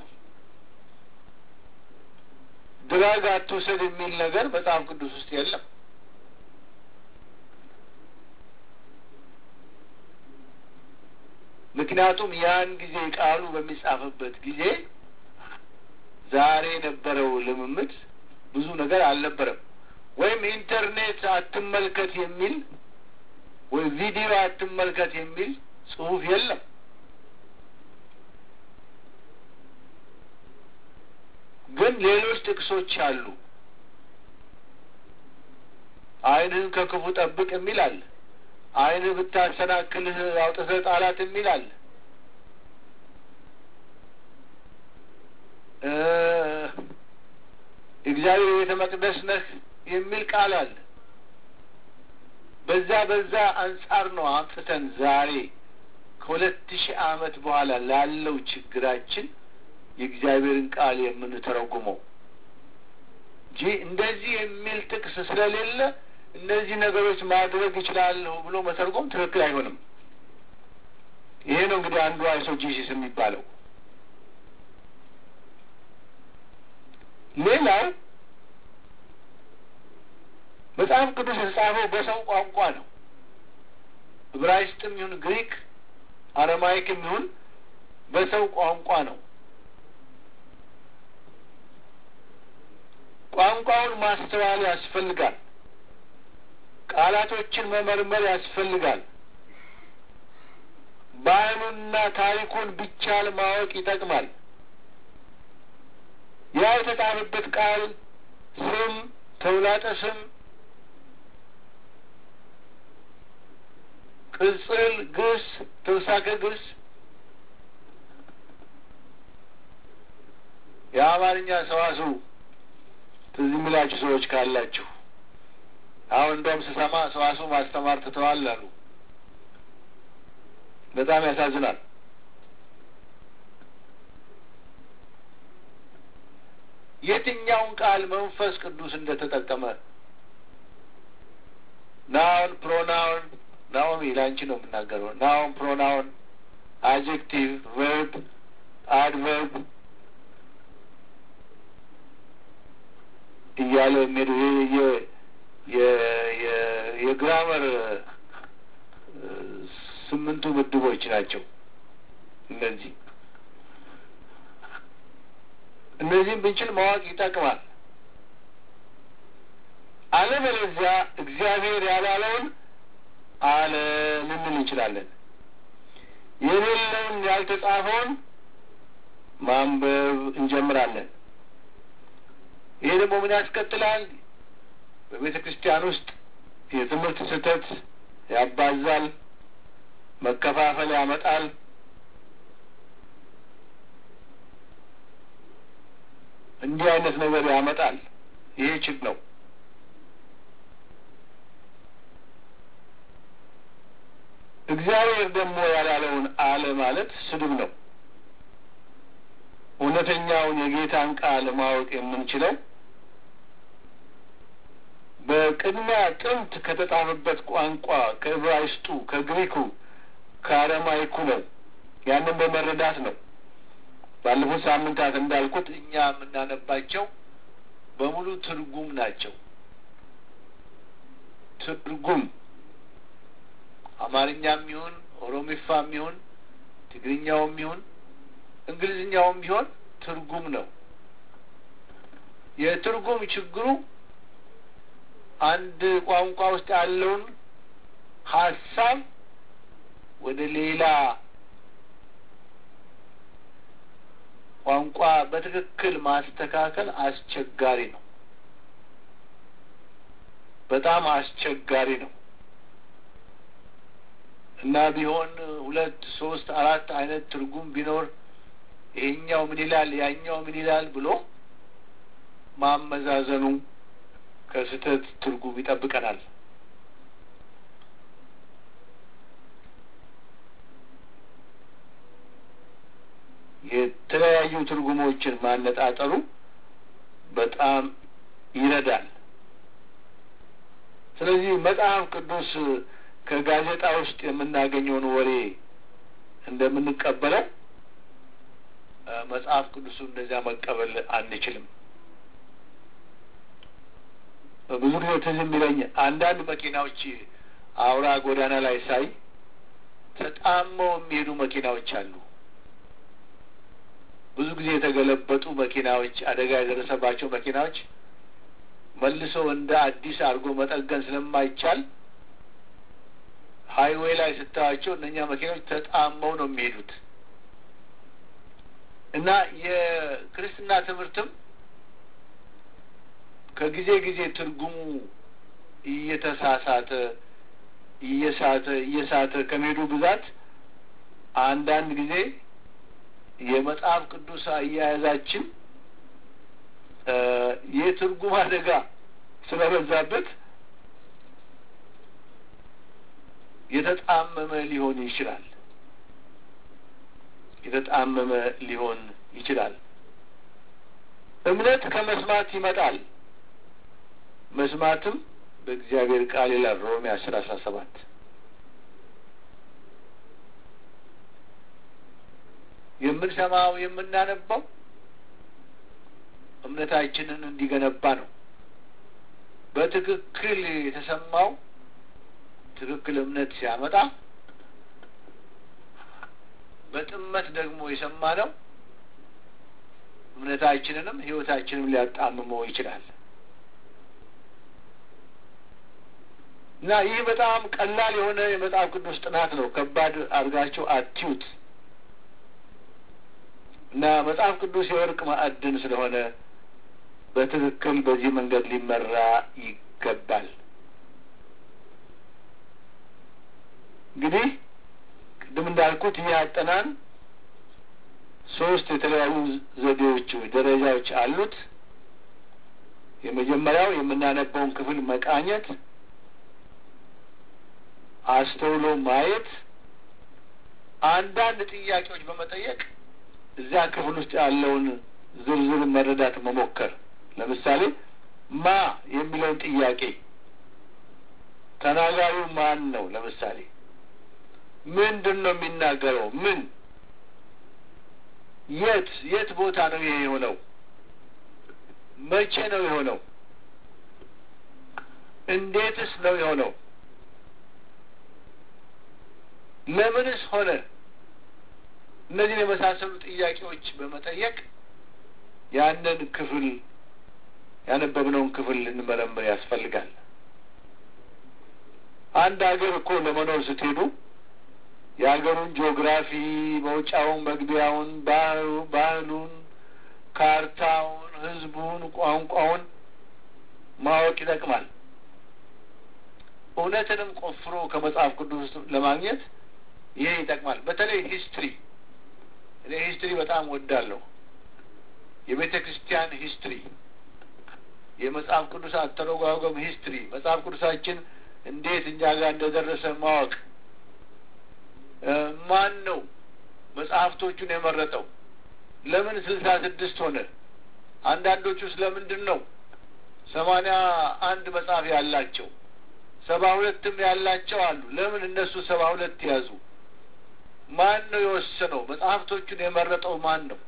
Speaker 1: ድራግ አትውሰድ የሚል ነገር መጽሐፍ ቅዱስ ውስጥ የለም። ምክንያቱም ያን ጊዜ ቃሉ በሚጻፍበት ጊዜ ዛሬ የነበረው ልምምድ ብዙ ነገር አልነበረም። ወይም ኢንተርኔት አትመልከት የሚል ወይ ቪዲዮ አትመልከት የሚል ጽሑፍ የለም። ግን ሌሎች ጥቅሶች አሉ። ዓይንህን ከክፉ ጠብቅ የሚል አለ። ዓይንህ ብታሰናክልህ አውጥተህ ጣላት የሚል አለ። እግዚአብሔር ቤተ መቅደስ ነህ የሚል ቃል አለ። በዛ በዛ አንጻር ነው አምጥተን ዛሬ ከሁለት ሺህ ዓመት በኋላ ላለው ችግራችን የእግዚአብሔርን ቃል የምንተረጉመው እንጂ እንደዚህ የሚል ጥቅስ ስለሌለ እነዚህ ነገሮች ማድረግ ይችላለሁ ብሎ መተርጎም ትክክል አይሆንም። ይሄ ነው እንግዲህ አንዱ አይሶጂሲስ የሚባለው። ሌላው መጽሐፍ ቅዱስ የተጻፈው በሰው ቋንቋ ነው። ዕብራይስጥም ይሁን ግሪክ፣ አረማይክም ይሁን በሰው ቋንቋ ነው። ቋንቋውን ማስተዋል ያስፈልጋል። ቃላቶችን መመርመር ያስፈልጋል። ባህሉንና ታሪኩን ቢቻል ማወቅ ይጠቅማል። ያ የተጻፈበት ቃል ስም፣ ተውላጠ ስም፣ ቅጽል ግስ፣ ተውሳከ ግስ የአማርኛ ሰዋስው ትዝ የሚላችሁ ሰዎች ካላችሁ አሁን እንደውም ስሰማ ሰዋስው ማስተማር ትተዋል አሉ። በጣም ያሳዝናል። የትኛውን ቃል መንፈስ ቅዱስ እንደተጠቀመ ናውን፣ ፕሮናውን ናኦሚ ለአንቺ ነው የምናገረው። ናውን፣ ፕሮናውን፣ አጀክቲቭ፣ ቨርብ፣ አድቨርብ እያለ የሚሄዱ የግራመር ስምንቱ ምድቦች ናቸው እነዚህ እነዚህም ብንችል ማወቅ ይጠቅማል። አለበለዚያ እግዚአብሔር ያላለውን አለ ልንል እንችላለን። የሌለውን ያልተጻፈውን ማንበብ እንጀምራለን። ይሄ ደግሞ ምን ያስከትላል? በቤተ ክርስቲያን ውስጥ የትምህርት ስህተት ያባዛል፣ መከፋፈል ያመጣል። እንዲህ አይነት ነገር ያመጣል። ይሄ ችግር ነው። እግዚአብሔር ደግሞ ያላለውን አለ ማለት ስድብ ነው። እውነተኛውን የጌታን ቃል ማወቅ የምንችለው በቅድሚያ ጥንት ከተጻፈበት ቋንቋ ከዕብራይስጡ፣ ከግሪኩ፣ ከአረማይኩ ነው። ያንን በመረዳት ነው። ባለፉት ሳምንታት እንዳልኩት እኛ የምናነባቸው በሙሉ ትርጉም ናቸው። ትርጉም አማርኛም ይሁን ኦሮሚፋም ይሁን ትግርኛውም ይሁን እንግሊዝኛውም ቢሆን ትርጉም ነው። የትርጉም ችግሩ አንድ ቋንቋ ውስጥ ያለውን ሀሳብ ወደ ሌላ ቋንቋ በትክክል ማስተካከል አስቸጋሪ ነው። በጣም አስቸጋሪ ነው እና ቢሆን ሁለት ሶስት አራት አይነት ትርጉም ቢኖር ይሄኛው ምን ይላል ያኛው ምን ይላል ብሎ ማመዛዘኑ ከስህተት ትርጉም ይጠብቀናል። የተለያዩ ትርጉሞችን ማነጣጠሩ በጣም ይረዳል። ስለዚህ መጽሐፍ ቅዱስ ከጋዜጣ ውስጥ የምናገኘውን ወሬ እንደምንቀበለው መጽሐፍ ቅዱሱ እንደዚያ መቀበል አንችልም። ብዙ ጊዜ ትዝ የሚለኝ አንዳንድ መኪናዎች አውራ ጎዳና ላይ ሳይ ተጣመው የሚሄዱ መኪናዎች አሉ። ብዙ ጊዜ የተገለበጡ መኪናዎች፣ አደጋ የደረሰባቸው መኪናዎች መልሶ እንደ አዲስ አድርጎ መጠገን ስለማይቻል ሀይዌይ ላይ ስታያቸው እነኛ መኪናዎች ተጣመው ነው የሚሄዱት እና የክርስትና ትምህርትም ከጊዜ ጊዜ ትርጉሙ እየተሳሳተ እየሳተ እየሳተ ከመሄዱ ብዛት አንዳንድ ጊዜ የመጽሐፍ ቅዱስ አያያዛችን የትርጉም አደጋ ስለበዛበት የተጣመመ ሊሆን ይችላል። የተጣመመ ሊሆን ይችላል። እምነት ከመስማት ይመጣል፣ መስማትም በእግዚአብሔር ቃል ይላል ሮሜ አስር አስራ ሰባት የምንሰማው የምናነባው እምነታችንን እንዲገነባ ነው። በትክክል የተሰማው ትክክል እምነት ሲያመጣ፣ በጥመት ደግሞ የሰማነው እምነታችንንም ሕይወታችንም ሊያጣምመው ይችላል እና ይህ በጣም ቀላል የሆነ የመጽሐፍ ቅዱስ ጥናት ነው። ከባድ አድርጋችሁ አትዩት እና መጽሐፍ ቅዱስ የወርቅ ማዕድን ስለሆነ በትክክል በዚህ መንገድ ሊመራ ይገባል። እንግዲህ ቅድም እንዳልኩት ይህ አጠናን ሶስት የተለያዩ ዘዴዎች ደረጃዎች አሉት። የመጀመሪያው የምናነበውን ክፍል መቃኘት፣ አስተውሎ ማየት፣ አንዳንድ ጥያቄዎች በመጠየቅ እዚያ ክፍል ውስጥ ያለውን ዝርዝር መረዳት መሞከር። ለምሳሌ ማ የሚለውን ጥያቄ ተናጋሪው ማን ነው? ለምሳሌ ምንድን ነው የሚናገረው? ምን የት የት ቦታ ነው ይሄ የሆነው? መቼ ነው የሆነው? እንዴትስ ነው የሆነው? ለምንስ ሆነ? እነዚህን የመሳሰሉ ጥያቄዎች በመጠየቅ ያንን ክፍል ያነበብነውን ክፍል ልንመረምር ያስፈልጋል። አንድ ሀገር እኮ ለመኖር ስትሄዱ የሀገሩን ጂኦግራፊ፣ መውጫውን፣ መግቢያውን፣ ባህሉ ባህሉን፣ ካርታውን፣ ሕዝቡን፣ ቋንቋውን ማወቅ ይጠቅማል። እውነትንም ቆፍሮ ከመጽሐፍ ቅዱስ ውስጥ ለማግኘት ይሄ ይጠቅማል። በተለይ ሂስትሪ እኔ ሂስትሪ በጣም ወዳለሁ። የቤተ ክርስቲያን ሂስትሪ፣ የመጽሐፍ ቅዱስ አተረጓጎም ሂስትሪ፣ መጽሐፍ ቅዱሳችን እንዴት እኛ ጋር እንደደረሰ ማወቅ ማን ነው መጽሐፍቶቹን የመረጠው? ለምን ስልሳ ስድስት ሆነ? አንዳንዶቹ ስለምንድን ነው ሰማንያ አንድ መጽሐፍ ያላቸው ሰባ ሁለትም ያላቸው አሉ። ለምን እነሱ ሰባ ሁለት ያዙ? ማን ነው የወሰነው? መጽሐፍቶቹን የመረጠው ማን ነው?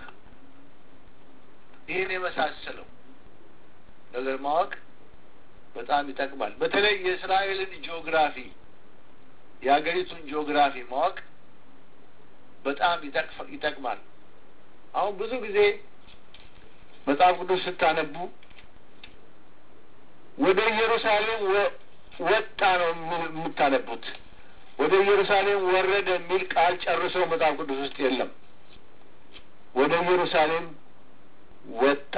Speaker 1: ይህን የመሳሰለው ነገር ማወቅ በጣም ይጠቅማል። በተለይ የእስራኤልን ጂኦግራፊ የሀገሪቱን ጂኦግራፊ ማወቅ በጣም ይጠቅማል። አሁን ብዙ ጊዜ መጽሐፍ ቅዱስ ስታነቡ ወደ ኢየሩሳሌም ወጣ ነው የምታነቡት። ወደ ኢየሩሳሌም ወረደ የሚል ቃል ጨርሶ መጽሐፍ ቅዱስ ውስጥ የለም። ወደ ኢየሩሳሌም ወጣ።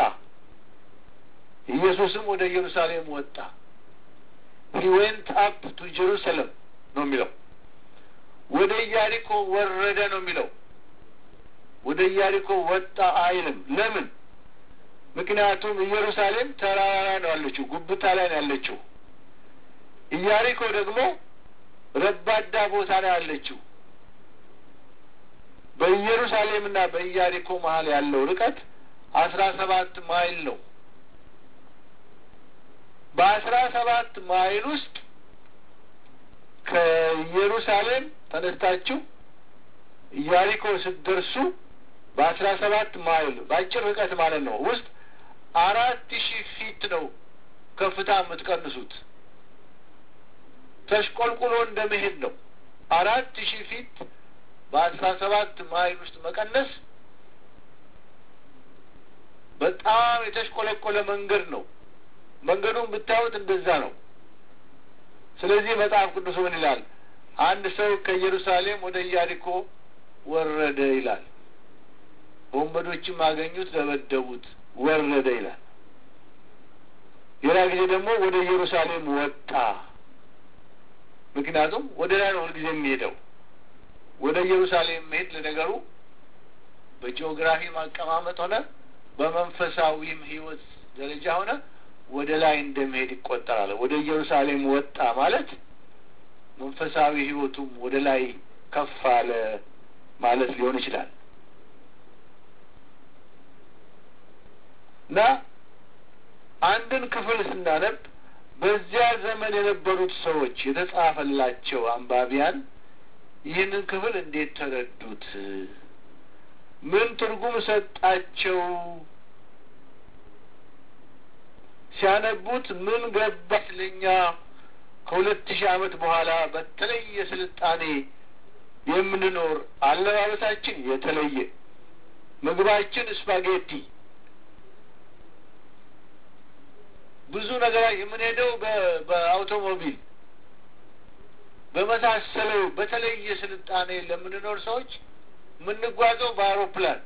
Speaker 1: ኢየሱስም ወደ ኢየሩሳሌም ወጣ። ሂ ዌንት አፕ ቱ ጀሩሳሌም ነው የሚለው። ወደ ኢያሪኮ ወረደ ነው የሚለው። ወደ ኢያሪኮ ወጣ አይልም። ለምን? ምክንያቱም ኢየሩሳሌም ተራራ ላይ ነው ያለችው፣ ጉብታ ላይ ነው ያለችው። ኢያሪኮ ደግሞ ረባዳ ቦታ ላይ ያለችው። በኢየሩሳሌምና በኢያሪኮ መሀል ያለው ርቀት አስራ ሰባት ማይል ነው። በአስራ ሰባት ማይል ውስጥ ከኢየሩሳሌም ተነስታችሁ ኢያሪኮ ስትደርሱ በአስራ ሰባት ማይል በአጭር ርቀት ማለት ነው ውስጥ አራት ሺህ ፊት ነው ከፍታ የምትቀንሱት። ተሽቆልቁሎ እንደ መሄድ ነው። አራት ሺህ ፊት በአስራ ሰባት ማይል ውስጥ መቀነስ በጣም የተሽቆለቆለ መንገድ ነው። መንገዱን ብታዩት እንደዛ ነው። ስለዚህ መጽሐፍ ቅዱስ ምን ይላል? አንድ ሰው ከኢየሩሳሌም ወደ ኢያሪኮ ወረደ ይላል። ወንበዶችም አገኙት፣ ደበደቡት፣ ወረደ ይላል። ሌላ ጊዜ ደግሞ ወደ ኢየሩሳሌም ወጣ ምክንያቱም ወደ ላይ ነው ሁልጊዜ የሚሄደው። ወደ ኢየሩሳሌም መሄድ ለነገሩ በጂኦግራፊ ማቀማመጥ ሆነ በመንፈሳዊም ሕይወት ደረጃ ሆነ ወደ ላይ እንደመሄድ ይቆጠራል። ወደ ኢየሩሳሌም ወጣ ማለት መንፈሳዊ ሕይወቱም ወደ ላይ ከፍ አለ ማለት ሊሆን ይችላል እና አንድን ክፍል ስናነብ በዚያ ዘመን የነበሩት ሰዎች የተጻፈላቸው አንባቢያን ይህንን ክፍል እንዴት ተረዱት? ምን ትርጉም ሰጣቸው? ሲያነቡት ምን ገባት? ለእኛ ከሁለት ሺህ ዓመት በኋላ በተለየ ስልጣኔ የምንኖር አለባበሳችን የተለየ ምግባችን ስፓጌቲ ብዙ ነገር የምንሄደው በአውቶሞቢል በመሳሰለው በተለየ ስልጣኔ ለምንኖር ሰዎች የምንጓዘው በአውሮፕላን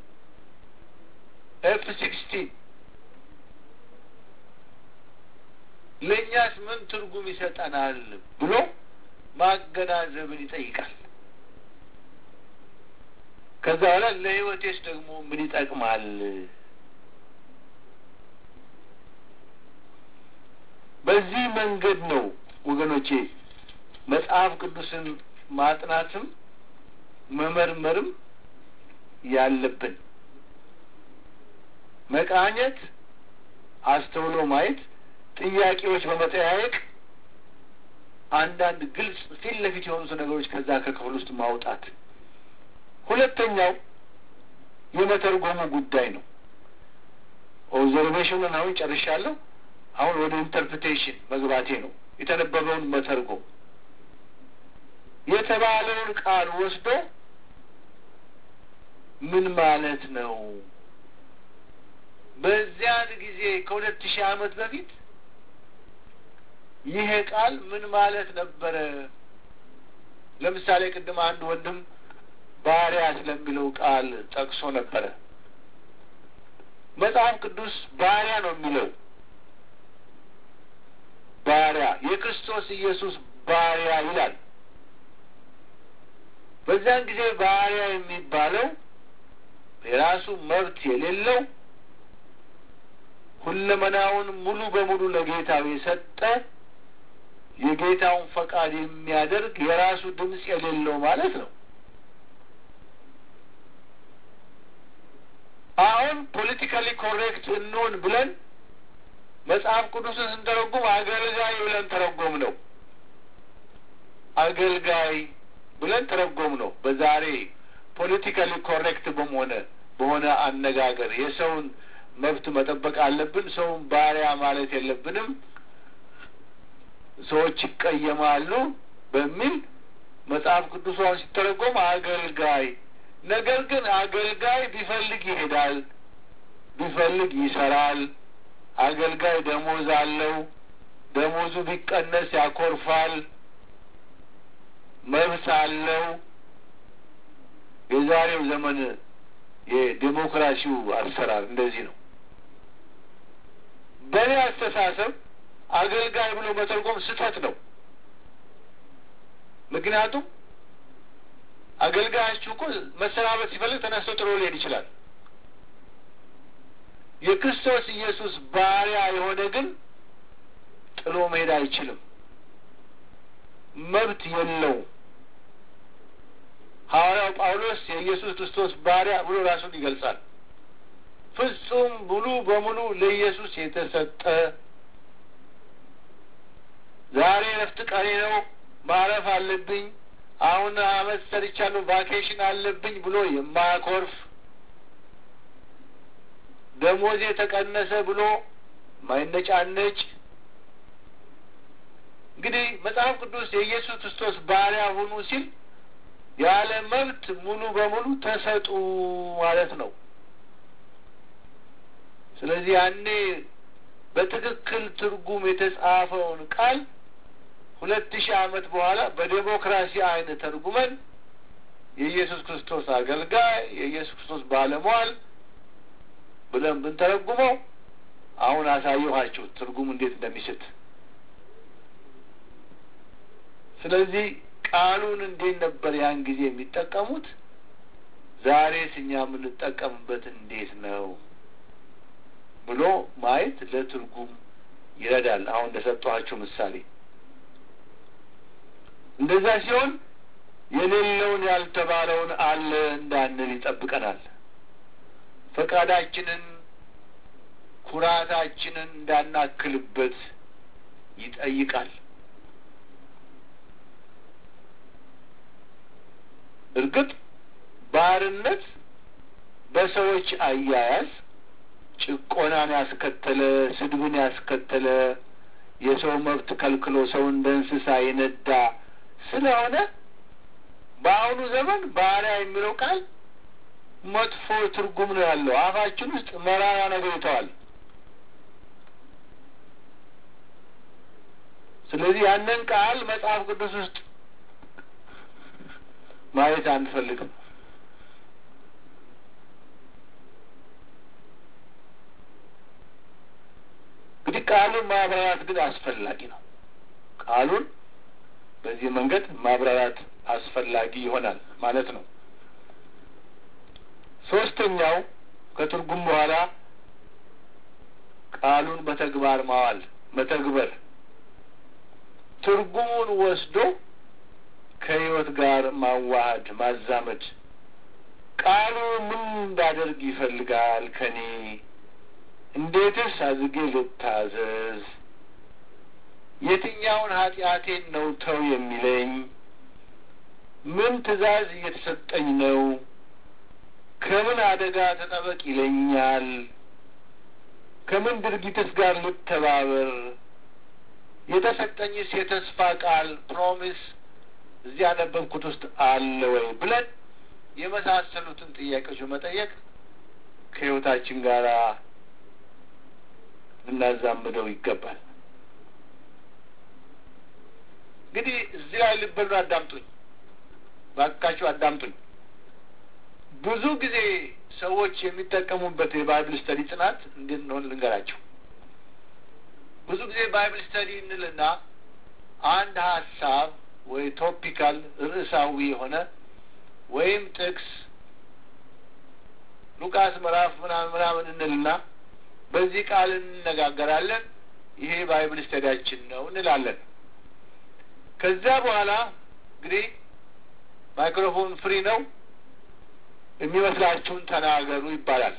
Speaker 1: ኤፍ ሲክስቲን ለእኛስ ምን ትርጉም ይሰጠናል ብሎ ማገናዘብን ይጠይቃል። ከዛ በኋላ ለሕይወቴስ ደግሞ ምን ይጠቅማል? በዚህ መንገድ ነው ወገኖቼ መጽሐፍ ቅዱስን ማጥናትም መመርመርም ያለብን። መቃኘት፣ አስተውሎ ማየት፣ ጥያቄዎች በመጠያየቅ አንዳንድ ግልጽ ፊት ለፊት የሆኑት ነገሮች ከዛ ከክፍል ውስጥ ማውጣት። ሁለተኛው የመተርጎሙ ጉዳይ ነው። ኦብዘርቬሽኑን አሁን ጨርሻለሁ። አሁን ወደ ኢንተርፕሬቴሽን መግባቴ ነው። የተነበበውን መተርጎም የተባለውን ቃል ወስዶ ምን ማለት ነው? በዚያን ጊዜ ከሁለት ሺህ ዓመት በፊት ይሄ ቃል ምን ማለት ነበረ? ለምሳሌ ቅድም አንድ ወንድም ባሪያ ስለሚለው ቃል ጠቅሶ ነበረ። መጽሐፍ ቅዱስ ባሪያ ነው የሚለው ባሪያ የክርስቶስ ኢየሱስ ባሪያ ይላል። በዚያን ጊዜ ባሪያ የሚባለው የራሱ መብት የሌለው ሁለመናውን ሙሉ በሙሉ ለጌታው የሰጠ የጌታውን ፈቃድ የሚያደርግ የራሱ ድምፅ የሌለው ማለት ነው። አሁን ፖለቲካሊ ኮሬክት እንሆን ብለን መጽሐፍ ቅዱስን ስንተረጉም አገልጋይ ብለን ተረጎም ነው። አገልጋይ ብለን ተረጎም ነው። በዛሬ ፖለቲካሊ ኮሬክት በመሆነ በሆነ አነጋገር የሰውን መብት መጠበቅ አለብን። ሰውን ባሪያ ማለት የለብንም። ሰዎች ይቀየማሉ በሚል መጽሐፍ ቅዱሷን ሲተረጎም አገልጋይ። ነገር ግን አገልጋይ ቢፈልግ ይሄዳል፣ ቢፈልግ ይሰራል። አገልጋይ ደሞዝ አለው። ደሞዙ ቢቀነስ ያኮርፋል። መብት አለው። የዛሬው ዘመን የዴሞክራሲው አሰራር እንደዚህ ነው። በእኔ አስተሳሰብ አገልጋይ ብሎ መተርጎም ስህተት ነው። ምክንያቱም አገልጋያችሁ እኮ መሰናበት ሲፈልግ ተነስቶ ጥሎ ሊሄድ ይችላል። የክርስቶስ ኢየሱስ ባሪያ የሆነ ግን ጥሎ መሄድ አይችልም። መብት የለውም። ሐዋርያው ጳውሎስ የኢየሱስ ክርስቶስ ባሪያ ብሎ ራሱን ይገልጻል። ፍጹም ሙሉ በሙሉ ለኢየሱስ የተሰጠ ዛሬ እረፍት ቀኔ ነው፣ ማረፍ አለብኝ፣ አሁን አመት ሰርቻለሁ፣ ቫኬሽን አለብኝ ብሎ የማያኮርፍ ደሞዜ ተቀነሰ ብሎ ማይነጫነጭ እንግዲህ መጽሐፍ ቅዱስ የኢየሱስ ክርስቶስ ባሪያ ሁኑ ሲል ያለ መብት ሙሉ በሙሉ ተሰጡ ማለት ነው። ስለዚህ ያኔ በትክክል ትርጉም የተጻፈውን ቃል ሁለት ሺህ ዓመት በኋላ በዴሞክራሲ አይን ተርጉመን የኢየሱስ ክርስቶስ አገልጋይ የኢየሱስ ክርስቶስ ባለሟል ብለን ብንተረጉመው አሁን አሳየኋችሁ ትርጉም እንዴት እንደሚስት። ስለዚህ ቃሉን እንዴት ነበር ያን ጊዜ የሚጠቀሙት? ዛሬስ እኛ የምንጠቀምበት እንዴት ነው ብሎ ማየት ለትርጉም ይረዳል። አሁን እንደሰጠኋችሁ ምሳሌ እንደዛ ሲሆን የሌለውን ያልተባለውን አለ እንዳንል ይጠብቀናል። ፈቃዳችንን፣ ኩራታችንን እንዳናክልበት ይጠይቃል። እርግጥ ባርነት በሰዎች አያያዝ ጭቆናን ያስከተለ፣ ስድብን ያስከተለ፣ የሰው መብት ከልክሎ ሰው እንደ እንስሳ የነዳ ስለሆነ በአሁኑ ዘመን ባሪያ የሚለው ቃል መጥፎ ትርጉም ነው ያለው። አፋችን ውስጥ መራራ ነገር ይተዋል። ስለዚህ ያንን ቃል መጽሐፍ ቅዱስ ውስጥ ማየት አንፈልግም። እንግዲህ ቃሉን ማብራራት ግን አስፈላጊ ነው። ቃሉን በዚህ መንገድ ማብራራት አስፈላጊ ይሆናል ማለት ነው። ሶስተኛው ከትርጉም በኋላ ቃሉን በተግባር ማዋል መተግበር፣ ትርጉሙን ወስዶ ከሕይወት ጋር ማዋሃድ ማዛመድ። ቃሉ ምን እንዳደርግ ይፈልጋል ከኔ? እንዴትስ አድርጌ ልታዘዝ? የትኛውን ኃጢአቴን ነው ተው የሚለኝ? ምን ትእዛዝ እየተሰጠኝ ነው? ከምን አደጋ ተጠበቅ ይለኛል? ከምን ድርጊትስ ጋር ልተባበር? የተሰጠኝስ የተስፋ ቃል ፕሮሚስ እዚህ ያነበብኩት ውስጥ አለ ወይ ብለን የመሳሰሉትን ጥያቄዎች በመጠየቅ ከሕይወታችን ጋር ልናዛምደው ይገባል። እንግዲህ እዚህ ላይ ልበሉ፣ አዳምጡኝ፣ ባካችሁ አዳምጡኝ። ብዙ ጊዜ ሰዎች የሚጠቀሙበት የባይብል ስተዲ ጥናት እንዴት እንደሆነ ልንገራቸው። ብዙ ጊዜ ባይብል ስተዲ እንልና አንድ ሀሳብ ወይ ቶፒካል ርዕሳዊ የሆነ ወይም ጥቅስ ሉቃስ ምዕራፍ ምናምን ምናምን እንልና በዚህ ቃል እንነጋገራለን። ይሄ ባይብል ስተዲያችን ነው እንላለን። ከዚያ በኋላ እንግዲህ ማይክሮፎን ፍሪ ነው፣ የሚመስላችሁን ተናገሩ ይባላል።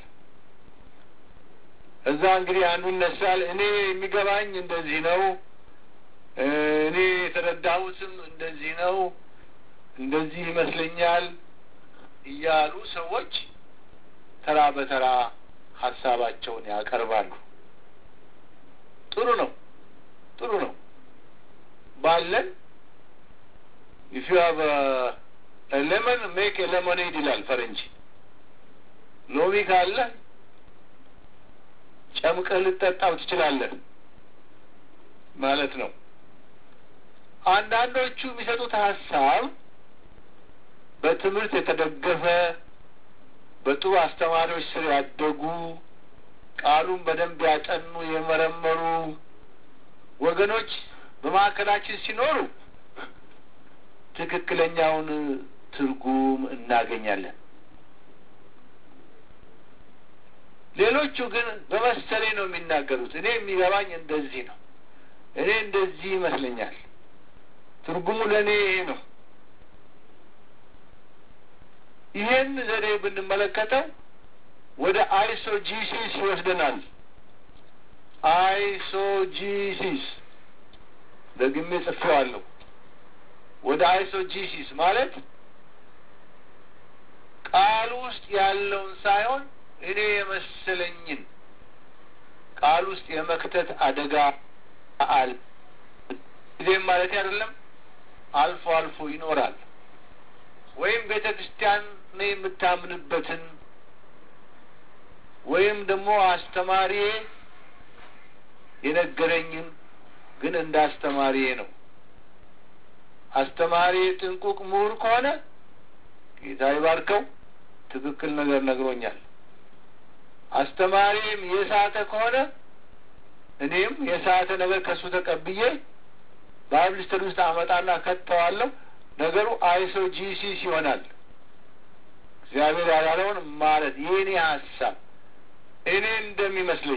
Speaker 1: እዛ እንግዲህ አንዱ ይነሳል። እኔ የሚገባኝ እንደዚህ ነው፣ እኔ የተረዳሁትም እንደዚህ ነው፣ እንደዚህ ይመስለኛል እያሉ ሰዎች ተራ በተራ ሀሳባቸውን ያቀርባሉ። ጥሩ ነው፣ ጥሩ ነው ባለን ኢፍ ዩ ሃቭ ሌመን ሜክ ሌሞኔድ ይላል ፈረንጅ። ሎሚ ካለ ጨምቀህ ልጠጣው ትችላለህ ማለት ነው። አንዳንዶቹ የሚሰጡት ሀሳብ በትምህርት የተደገፈ በጥሩ አስተማሪዎች ስር ያደጉ ቃሉን በደንብ ያጠኑ የመረመሩ ወገኖች በማዕከላችን ሲኖሩ ትክክለኛውን ትርጉም እናገኛለን። ሌሎቹ ግን በመሰሌ ነው የሚናገሩት። እኔ የሚገባኝ እንደዚህ ነው፣ እኔ እንደዚህ ይመስለኛል፣ ትርጉሙ ለእኔ ይሄ ነው። ይሄን ዘዴ ብንመለከተው ወደ አይሶጂሲስ ይወስደናል። አይሶጂሲስ ደግሜ ጽፌዋለሁ። ወደ አይሶጂሲስ ማለት ቃሉ ውስጥ ያለውን ሳይሆን እኔ የመሰለኝን ቃል ውስጥ የመክተት አደጋ አለ። ጊዜም ማለት አይደለም፣ አልፎ አልፎ ይኖራል። ወይም ቤተ ክርስቲያን ነው የምታምንበትን ወይም ደግሞ አስተማሪዬ የነገረኝን ግን እንደ አስተማሪዬ ነው። አስተማሪ ጥንቁቅ ምሁር ከሆነ ጌታ ይባርከው፣ ትክክል ነገር ነግሮኛል። አስተማሪም የሳተ ከሆነ እኔም የሳተ ነገር ከእሱ ተቀብዬ ባይብል ስተዲ ውስጥ አመጣና ከተዋለሁ። ነገሩ አይሶጂሲስ ይሆናል። እግዚአብሔር ያላለውን ማለት የእኔ ሀሳብ እኔ እንደሚመስለኝ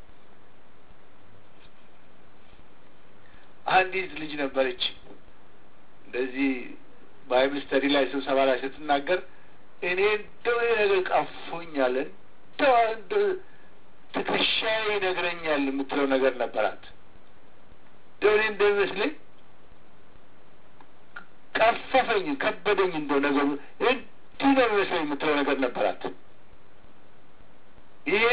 Speaker 1: አንዲት ልጅ ነበረች እንደዚህ ባይብል ስተዲ ላይ ስብሰባ ላይ ስትናገር እኔ እንደው ነገር ቀፎኛል እንደው እንደው ትከሻዬ ይነግረኛል የምትለው ነገር ነበራት። እንደው እኔ እንደሚመስለኝ ቀፈፈኝ፣ ከበደኝ እንደው ነገሩ እንዲህ ነው የሚመስለኝ የምትለው ነገር ነበራት። ይሄ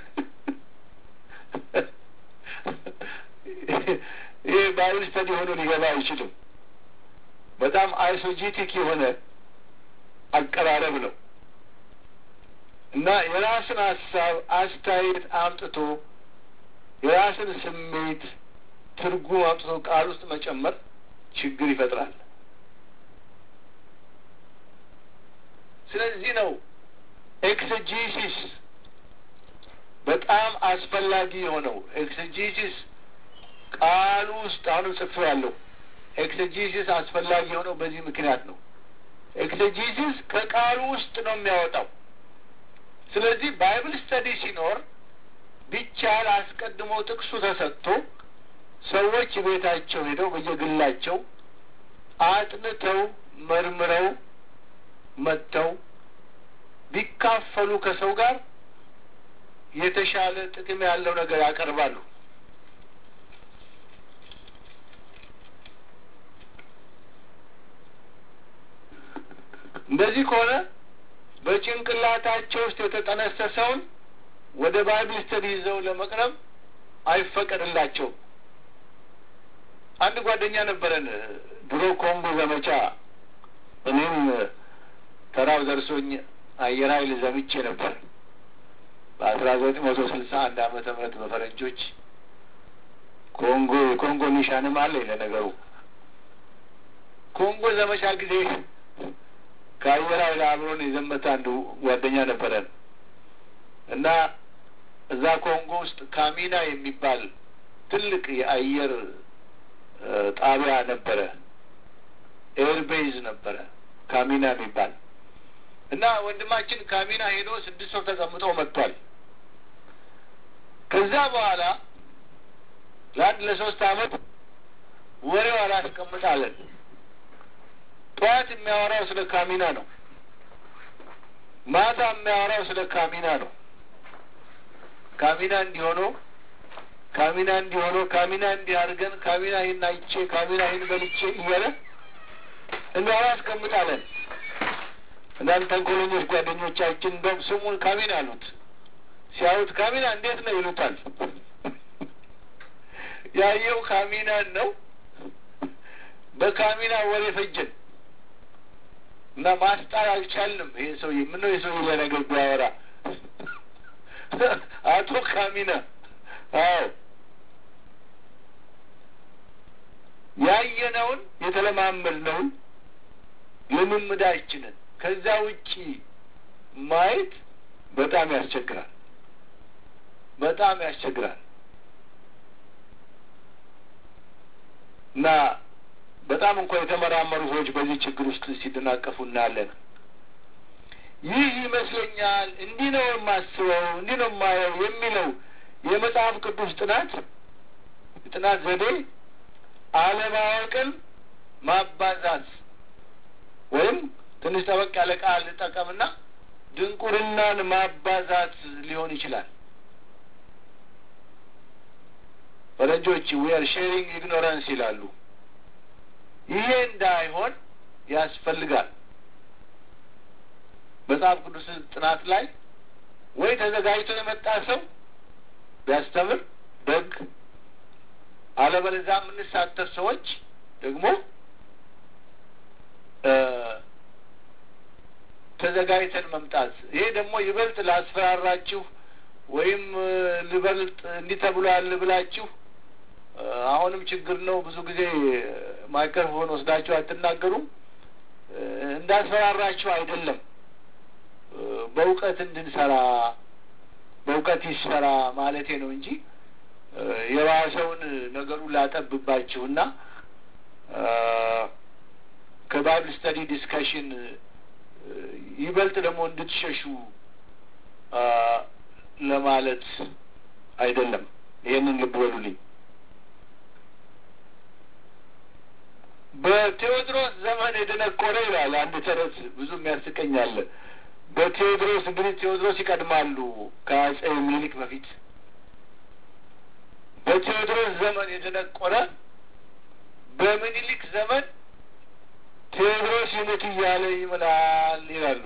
Speaker 1: ይህ ባይብል ስተዲ ሆኖ ሊገባ አይችልም። በጣም አይሶጂቲክ የሆነ አቀራረብ ነው እና የራስን ሀሳብ አስተያየት አምጥቶ የራስን ስሜት ትርጉም አምጥቶ ቃል ውስጥ መጨመር ችግር ይፈጥራል። ስለዚህ ነው ኤክስጂሲስ በጣም አስፈላጊ የሆነው ኤክስጂሲስ ቃሉ ውስጥ አሁንም ጽፌዋለሁ። ኤክስጂሲስ አስፈላጊ የሆነው በዚህ ምክንያት ነው። ኤክስጂሲስ ከቃሉ ውስጥ ነው የሚያወጣው። ስለዚህ ባይብል ስተዲ ሲኖር ቢቻል አስቀድሞ ጥቅሱ ተሰጥቶ ሰዎች ቤታቸው ሄደው በየግላቸው አጥንተው መርምረው መጥተው ቢካፈሉ ከሰው ጋር የተሻለ ጥቅም ያለው ነገር ያቀርባሉ። እንደዚህ ከሆነ በጭንቅላታቸው ውስጥ የተጠነሰሰውን ወደ ባይብል ስተዲ ይዘው ለመቅረብ አይፈቀድላቸውም። አንድ ጓደኛ ነበረን ድሮ ኮንጎ ዘመቻ እኔም ተራው ደርሶኝ አየር ኃይል ዘምቼ ነበር በአስራ ዘጠኝ መቶ ስልሳ አንድ ዓመተ ምህረት በፈረንጆች ኮንጎ የኮንጎ ኒሻንም አለኝ ለነገሩ ኮንጎ ዘመቻ ጊዜ ከአየር ኃይል አብሮን የዘመተ አንዱ ጓደኛ ነበረን እና እዛ ኮንጎ ውስጥ ካሚና የሚባል ትልቅ የአየር ጣቢያ ነበረ። ኤርቤዝ ነበረ ካሚና የሚባል እና ወንድማችን ካሚና ሄዶ ስድስት ወር ተቀምጦ መጥቷል። ከዛ በኋላ ለአንድ ለሶስት አመት ወሬው አላስቀምጣለን። ጠዋት የሚያወራው ስለ ካሚና ነው። ማታ የሚያወራው ስለ ካሚና ነው። ካሚና እንዲሆኖ ካሚና እንዲሆኖ ካሚና እንዲህ አድርገን ካሚና ይህን አይቼ ካሚና ይህን በልቼ እያለ እንዲህ አላስቀምጣለን። አንዳንድ ተንኮለኞች ጓደኞቻችን እንደውም ስሙን ካሚና አሉት። ሲያዩት ካሚና እንዴት ነው ይሉታል። ያየው ካሚናን ነው። በካሚና ወሬ ፈጀን እና ማስጣል አልቻልንም። ይሄ ሰውዬ ምነው የሰውዬ ለነገር ቢያወራ አቶ ካሚና አዎ ያየነውን የተለማመድነውን ልምምዳችንን ከዛ ውጪ ማየት በጣም ያስቸግራል። በጣም ያስቸግራል እና በጣም እንኳ የተመራመሩ ሰዎች በዚህ ችግር ውስጥ ሲደናቀፉ እናያለን። ይህ ይመስለኛል፣ እንዲህ ነው የማስበው፣ እንዲህ ነው የማየው የሚለው የመጽሐፍ ቅዱስ ጥናት የጥናት ዘዴ አለማወቅን ማባዛት ወይም ትንሽ ጠበቅ ያለ ቃል ልጠቀምና ድንቁርናን ማባዛት ሊሆን ይችላል። ፈረንጆች ዊአር ሼሪንግ ኢግኖራንስ ይላሉ። ይሄ እንዳይሆን ያስፈልጋል። መጽሐፍ ቅዱስ ጥናት ላይ ወይ ተዘጋጅቶ የመጣ ሰው ቢያስተምር ደግ፣ አለበለዚያ የምንሳተፍ ሰዎች ደግሞ ተዘጋጅተን መምጣት። ይሄ ደግሞ ይበልጥ ላስፈራራችሁ ወይም ልበልጥ እንዲህ ተብሏል ብላችሁ አሁንም ችግር ነው። ብዙ ጊዜ ማይክሮፎን ወስዳችሁ አትናገሩም። እንዳስፈራራችሁ አይደለም። በእውቀት እንድንሰራ በእውቀት ይሰራ ማለቴ ነው እንጂ የባሰውን ነገሩን ላጠብባችሁና ከባይብል ስተዲ ዲስከሽን ይበልጥ ደግሞ እንድትሸሹ ለማለት አይደለም። ይህንን ልብ በሉልኝ። በቴዎድሮስ ዘመን የደነቆረ ይላል አንድ ተረት፣ ብዙም ያስቀኛል። በቴዎድሮስ እንግዲህ ቴዎድሮስ ይቀድማሉ ከአጼ ምኒልክ በፊት። በቴዎድሮስ ዘመን የደነቆረ በምኒልክ ዘመን ቴዎድሮስ ይሙት እያለ ይምላል ይላሉ።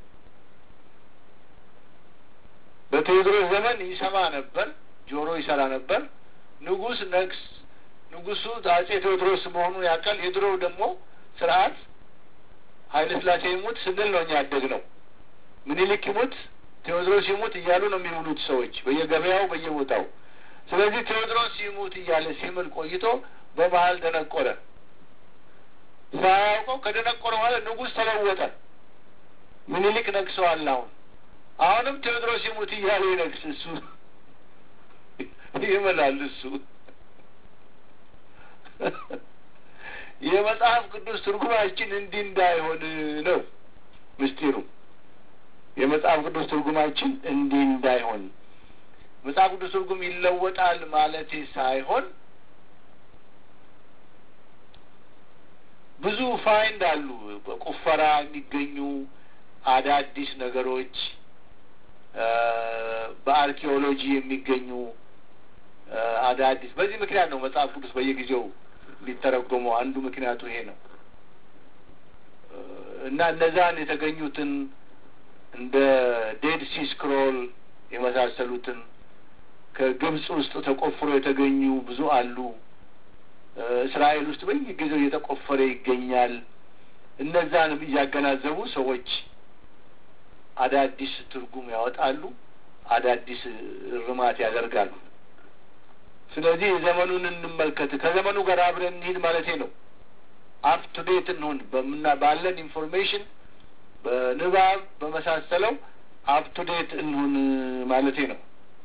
Speaker 1: በቴዎድሮስ ዘመን ይሰማ ነበር፣ ጆሮ ይሰራ ነበር። ንጉሥ ነግስ ንጉሱ አጼ ቴዎድሮስ መሆኑን ያውቃል። የድሮው ደግሞ ስርዓት ኃይለ ሥላሴ ይሙት ስንል ነው እኛ ያደግነው። ምኒልክ ይሙት፣ ቴዎድሮስ ይሙት እያሉ ነው የሚሙሉት ሰዎች በየገበያው በየቦታው። ስለዚህ ቴዎድሮስ ይሙት እያለ ሲምል ቆይቶ በመሀል ደነቆረ። ሳያውቀው ከደነቆረ ማለት ንጉሥ ተለወጠ። ምኒልክ ነግሰዋል። አሁን አሁንም ቴዎድሮስ ይሙት እያለ ይነግስ እሱ ይምላል እሱ የመጽሐፍ ቅዱስ ትርጉማችን እንዲህ እንዳይሆን ነው ምስጢሩ። የመጽሐፍ ቅዱስ ትርጉማችን እንዲህ እንዳይሆን መጽሐፍ ቅዱስ ትርጉም ይለወጣል ማለቴ ሳይሆን ብዙ ፋይንድ አሉ በቁፈራ የሚገኙ አዳዲስ ነገሮች በአርኪኦሎጂ የሚገኙ አዳዲስ በዚህ ምክንያት ነው መጽሐፍ ቅዱስ በየጊዜው ሊተረጎመው አንዱ ምክንያቱ ይሄ ነው እና እነዛን የተገኙትን እንደ ዴድ ሲ ስክሮል የመሳሰሉትን ከግብጽ ውስጥ ተቆፍሮ የተገኙ ብዙ አሉ። እስራኤል ውስጥ በየጊዜው እየተቆፈረ ይገኛል። እነዛንም እያገናዘቡ ሰዎች አዳዲስ ትርጉም ያወጣሉ፣ አዳዲስ እርማት ያደርጋሉ። ስለዚህ ዘመኑን እንመልከት፣ ከዘመኑ ጋር አብረን እንሂድ ማለቴ ነው። አፕ ቱ ዴት እንሁን በምና ባለን ኢንፎርሜሽን በንባብ በመሳሰለው አፕ ቱ ዴት እንሁን ማለቴ ነው።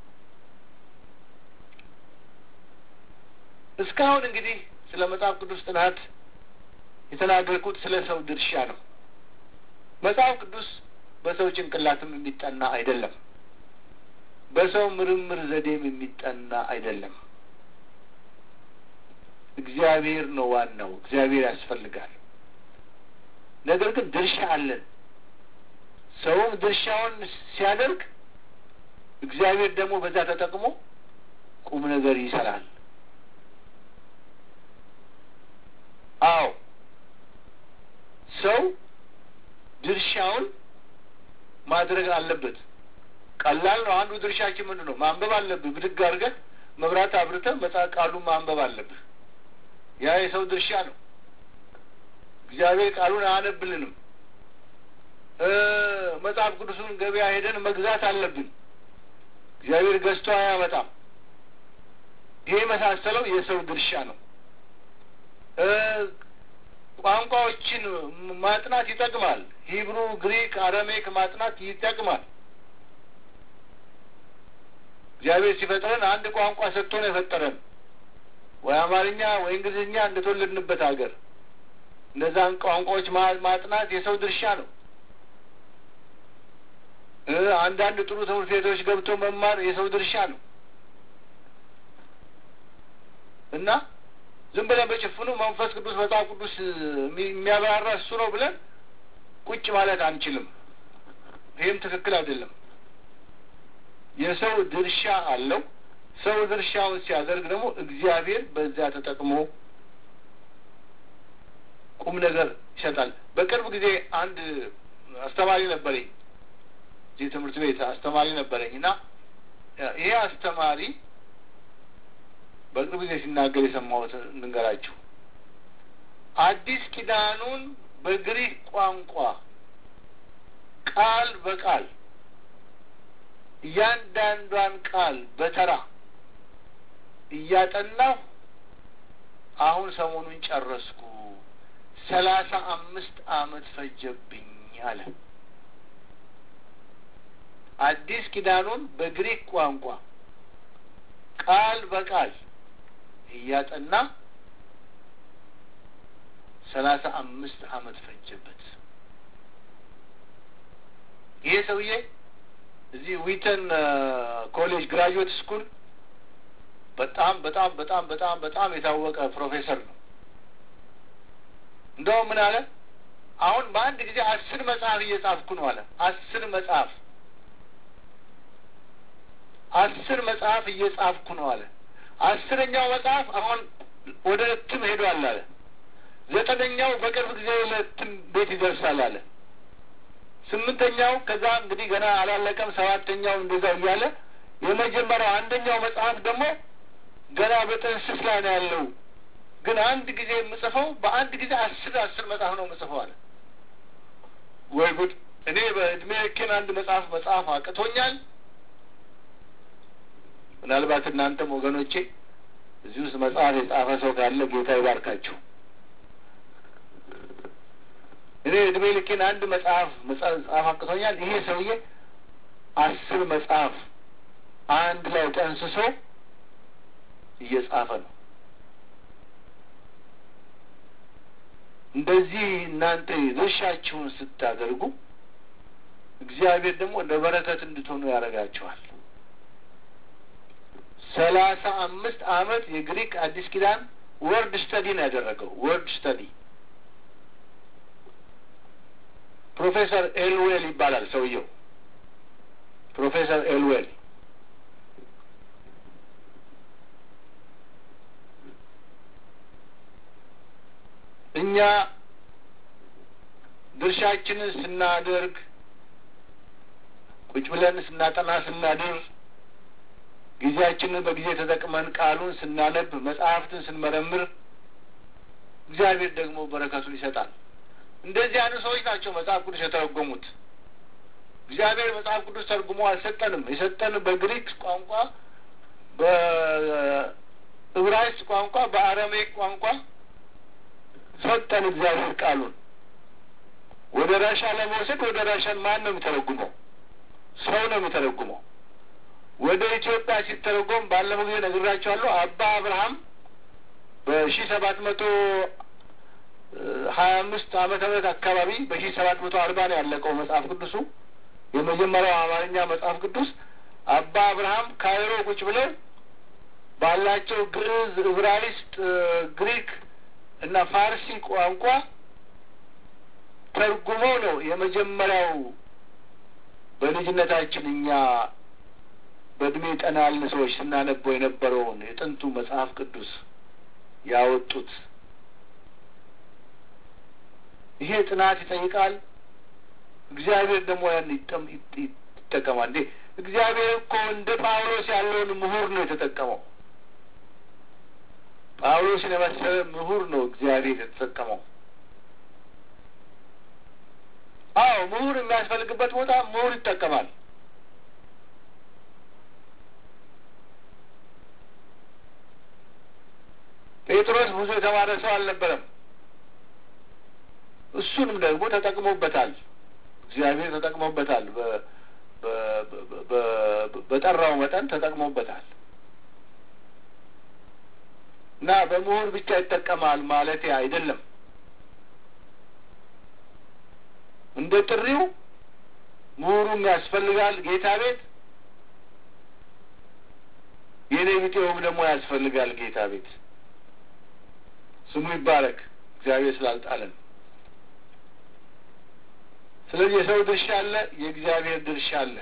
Speaker 1: እስካሁን እንግዲህ ስለ መጽሐፍ ቅዱስ ጥናት የተናገርኩት ስለ ሰው ድርሻ ነው። መጽሐፍ ቅዱስ በሰው ጭንቅላትም የሚጠና አይደለም። በሰው ምርምር ዘዴም የሚጠና አይደለም። እግዚአብሔር ነው ዋናው። እግዚአብሔር ያስፈልጋል። ነገር ግን ድርሻ አለን። ሰውም ድርሻውን ሲያደርግ እግዚአብሔር ደግሞ በዛ ተጠቅሞ ቁም ነገር ይሰራል። አዎ ሰው ድርሻውን ማድረግ አለበት። ቀላል ነው። አንዱ ድርሻችን ምንድን ነው? ማንበብ አለብህ። ብድግ አድርገህ መብራት አብርተህ መጽሐፍ ቃሉን ማንበብ አለብህ። ያ የሰው ድርሻ ነው። እግዚአብሔር ቃሉን አያነብልንም። መጽሐፍ ቅዱሱን ገበያ ሄደን መግዛት አለብን። እግዚአብሔር ገዝቶ አያመጣም። ይሄ የመሳሰለው የሰው ድርሻ ነው። ቋንቋዎችን ማጥናት ይጠቅማል። ሂብሩ፣ ግሪክ፣ አረሜክ ማጥናት ይጠቅማል። እግዚአብሔር ሲፈጥረን አንድ ቋንቋ ሰጥቶ ነው የፈጠረን። ወይ አማርኛ ወይ እንግሊዝኛ እንደተወለድንበት ሀገር እነዛን ቋንቋዎች ማጥናት የሰው ድርሻ ነው። አንዳንድ ጥሩ ትምህርት ቤቶች ገብቶ መማር የሰው ድርሻ ነው እና ዝም ብለን በጭፍኑ መንፈስ ቅዱስ መጽሐፍ ቅዱስ የሚያብራራ እሱ ነው ብለን ቁጭ ማለት አንችልም። ይህም ትክክል አይደለም። የሰው ድርሻ አለው። ሰው ድርሻውን ሲያደርግ ደግሞ እግዚአብሔር በዚያ ተጠቅሞ ቁም ነገር ይሰጣል። በቅርብ ጊዜ አንድ አስተማሪ ነበረኝ፣ እዚህ ትምህርት ቤት አስተማሪ ነበረኝ እና ይሄ አስተማሪ በቅርብ ጊዜ ሲናገር የሰማሁት እንንገራችሁ። አዲስ ኪዳኑን በግሪክ ቋንቋ ቃል በቃል እያንዳንዷን ቃል በተራ እያጠናሁ አሁን ሰሞኑን ጨረስኩ። ሰላሳ አምስት አመት ፈጀብኝ አለ። አዲስ ኪዳኑን በግሪክ ቋንቋ ቃል በቃል እያጠና ሰላሳ አምስት አመት ፈጀበት። ይሄ ሰውዬ እዚህ ዊተን ኮሌጅ ግራጁዌት ስኩል በጣም በጣም በጣም በጣም በጣም የታወቀ ፕሮፌሰር ነው። እንደውም ምን አለ፣ አሁን በአንድ ጊዜ አስር መጽሐፍ እየጻፍኩ ነው አለ። አስር መጽሐፍ አስር መጽሐፍ እየጻፍኩ ነው አለ። አስረኛው መጽሐፍ አሁን ወደ እትም ሄዷል አለ። ዘጠነኛው በቅርብ ጊዜ ለእትም ቤት ይደርሳል አለ። ስምንተኛው ከዛ እንግዲህ ገና አላለቀም። ሰባተኛው እንደዛው እያለ የመጀመሪያው አንደኛው መጽሐፍ ደግሞ ገና በጥንስስ ላይ ነው ያለው። ግን አንድ ጊዜ የምጽፈው በአንድ ጊዜ አስር አስር መጽሐፍ ነው የምጽፈው አለ። ወይ ጉድ! እኔ በእድሜ ልኬን አንድ መጽሐፍ መጽሐፍ አቅቶኛል። ምናልባት እናንተም ወገኖቼ እዚህ ውስጥ መጽሐፍ የጻፈ ሰው ካለ ጌታ ይባርካችሁ። እኔ እድሜ ልኬን አንድ መጽሐፍ መጽሐፍ አቅቶኛል። ይሄ ሰውዬ አስር መጽሐፍ አንድ ላይ ጠንስሶ እየጻፈ ነው። እንደዚህ እናንተ ድርሻችሁን ስታደርጉ እግዚአብሔር ደግሞ እንደ በረከት እንድትሆኑ ያደርጋችኋል። ሰላሳ አምስት አመት የግሪክ አዲስ ኪዳን ወርድ ስተዲ ነው ያደረገው። ወርድ ስተዲ ፕሮፌሰር ኤልዌል ይባላል ሰውየው። ፕሮፌሰር ኤልዌል እኛ ድርሻችንን ስናደርግ ቁጭ ብለን ስናጠና ስናድር ጊዜያችንን በጊዜ ተጠቅመን ቃሉን ስናነብ መጽሐፍትን ስንመረምር እግዚአብሔር ደግሞ በረከቱን ይሰጣል። እንደዚህ አይነት ሰዎች ናቸው መጽሐፍ ቅዱስ የተረጎሙት። እግዚአብሔር መጽሐፍ ቅዱስ ተርጉሞ አልሰጠንም። የሰጠን በግሪክ ቋንቋ፣ በዕብራይስጥ ቋንቋ፣ በአረሜክ ቋንቋ ሰጠን እግዚአብሔር ቃሉን። ወደ ራሻ ለመውሰድ ወደ ራሻን ማን ነው የሚተረጉመው? ሰው ነው የሚተረጉመው። ወደ ኢትዮጵያ ሲተረጎም ባለፈው ጊዜ ነግራቸዋለሁ። አባ አብርሃም በሺ ሰባት መቶ ሀያ አምስት ዓመተ ምህረት አካባቢ በሺ ሰባት መቶ አርባ ነው ያለቀው መጽሐፍ ቅዱሱ የመጀመሪያው አማርኛ መጽሐፍ ቅዱስ። አባ አብርሃም ካይሮ ቁጭ ብለው ባላቸው ግዕዝ፣ ዕብራይስጥ፣ ግሪክ እና ፋርሲ ቋንቋ ተርጉመው ነው የመጀመሪያው በልጅነታችን እኛ በእድሜ ጠና ያልን ሰዎች ስናነበው የነበረውን የጥንቱ መጽሐፍ ቅዱስ ያወጡት። ይሄ ጥናት ይጠይቃል። እግዚአብሔር ደግሞ ያን ይጠቀማል። እንዴ እግዚአብሔር እኮ እንደ ጳውሎስ ያለውን ምሁር ነው የተጠቀመው። ጳውሎስን የመሰለ ምሁር ነው እግዚአብሔር የተጠቀመው። አዎ ምሁር የሚያስፈልግበት ቦታ ምሁር ይጠቀማል። ጴጥሮስ ብዙ የተማረ ሰው አልነበረም። እሱንም ደግሞ ተጠቅሞበታል። እግዚአብሔር ተጠቅሞበታል። በጠራው መጠን ተጠቅሞበታል። እና በምሁር ብቻ ይጠቀማል ማለት አይደለም። እንደ ጥሪው ምሁሩም ያስፈልጋል ጌታ ቤት፣ የኔ ቢጤውም ደግሞ ያስፈልጋል ጌታ ቤት። ስሙ ይባረክ እግዚአብሔር ስላልጣለን። ስለዚህ የሰው ድርሻ አለ፣ የእግዚአብሔር ድርሻ አለ።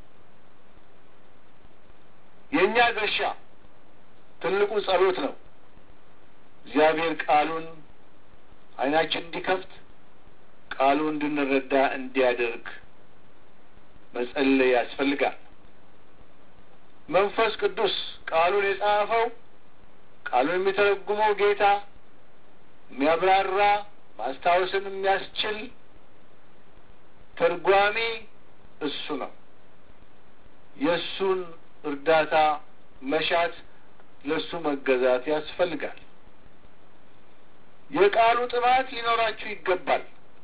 Speaker 1: የእኛ ድርሻ ትልቁ ጸሎት ነው። እግዚአብሔር ቃሉን ዓይናችን እንዲከፍት ቃሉን እንድንረዳ እንዲያደርግ መጸለይ ያስፈልጋል። መንፈስ ቅዱስ ቃሉን የጻፈው ቃሉን የሚተረጉመው ጌታ የሚያብራራ ማስታወስን የሚያስችል ተርጓሚ እሱ ነው። የእሱን እርዳታ መሻት፣ ለእሱ መገዛት ያስፈልጋል። የቃሉ ጥማት ሊኖራችሁ ይገባል።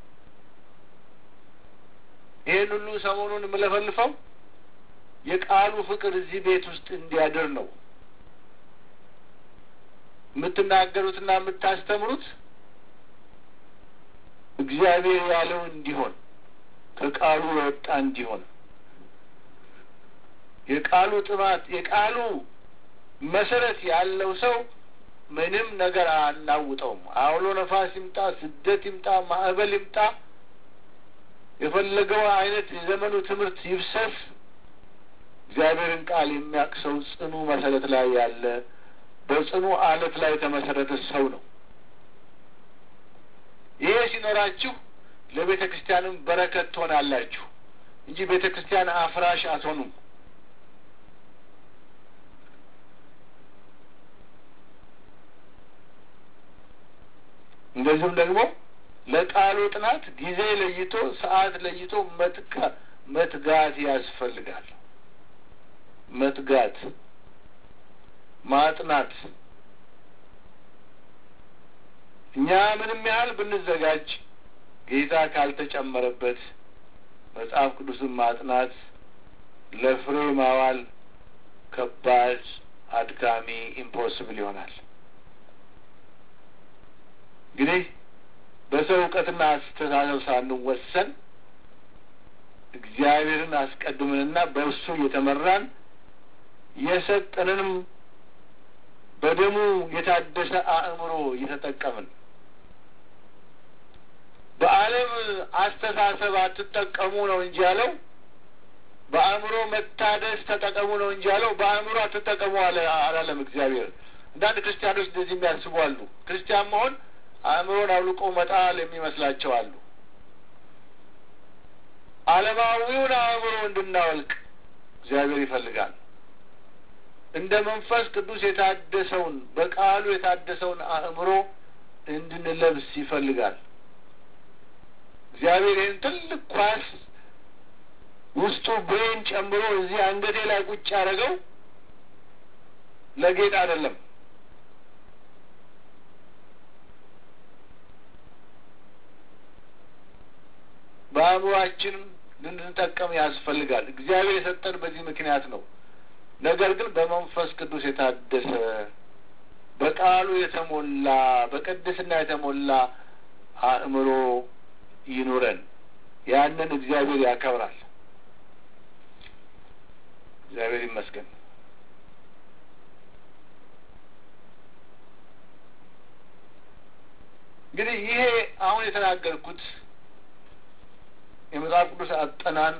Speaker 1: ይህን ሁሉ ሰሞኑን የምለፈልፈው የቃሉ ፍቅር እዚህ ቤት ውስጥ እንዲያድር ነው። የምትናገሩትና የምታስተምሩት እግዚአብሔር ያለው እንዲሆን ከቃሉ የወጣ እንዲሆን የቃሉ ጥማት የቃሉ መሰረት ያለው ሰው ምንም ነገር አናውጠውም። አውሎ ነፋስ ይምጣ፣ ስደት ይምጣ፣ ማዕበል ይምጣ፣ የፈለገው አይነት የዘመኑ ትምህርት ይብሰፍ፣ እግዚአብሔርን ቃል የሚያውቅ ሰው ጽኑ መሰረት ላይ ያለ በጽኑ አለት ላይ የተመሰረተ ሰው ነው። ይሄ ሲኖራችሁ ለቤተ ክርስቲያንም በረከት ትሆናላችሁ እንጂ ቤተ ክርስቲያን አፍራሽ አትሆኑም። እንደዚሁም ደግሞ ለቃሉ ጥናት ጊዜ ለይቶ ሰዓት ለይቶ መትጋ መትጋት ያስፈልጋል። መትጋት ማጥናት እኛ ምንም ያህል ብንዘጋጅ ጌታ ካልተጨመረበት መጽሐፍ ቅዱስን ማጥናት ለፍሬ ማዋል ከባድ፣ አድካሚ፣ ኢምፖስብል ይሆናል። እንግዲህ በሰው እውቀትና አስተሳሰብ ሳንወሰን እግዚአብሔርን አስቀድመንና በእርሱ እየተመራን የሰጠንንም በደሙ የታደሰ አእምሮ እየተጠቀምን በዓለም አስተሳሰብ አትጠቀሙ ነው እንጂ ያለው በአእምሮ መታደስ ተጠቀሙ ነው እንጂ ያለው በአእምሮ አትጠቀሙ አለ አላለም እግዚአብሔር። አንዳንድ ክርስቲያኖች እንደዚህ የሚያስቡ አሉ። ክርስቲያን መሆን አእምሮን አውልቆ መጣል የሚመስላቸው አሉ። ዓለማዊውን አእምሮ እንድናወልቅ እግዚአብሔር ይፈልጋል። እንደ መንፈስ ቅዱስ የታደሰውን በቃሉ የታደሰውን አእምሮ እንድንለብስ ይፈልጋል። እግዚአብሔር ይህን ትልቅ ኳስ ውስጡ ብሬን ጨምሮ እዚህ አንገቴ ላይ ቁጭ ያደረገው ለጌጥ አይደለም። በአእምሯችንም ልንጠቀም ያስፈልጋል። እግዚአብሔር የሰጠን በዚህ ምክንያት ነው። ነገር ግን በመንፈስ ቅዱስ የታደሰ በቃሉ የተሞላ በቅድስና የተሞላ አእምሮ ይኑረን። ያንን እግዚአብሔር ያከብራል። እግዚአብሔር ይመስገን። እንግዲህ ይሄ አሁን የተናገርኩት የመጽሐፍ ቅዱስ አጠናን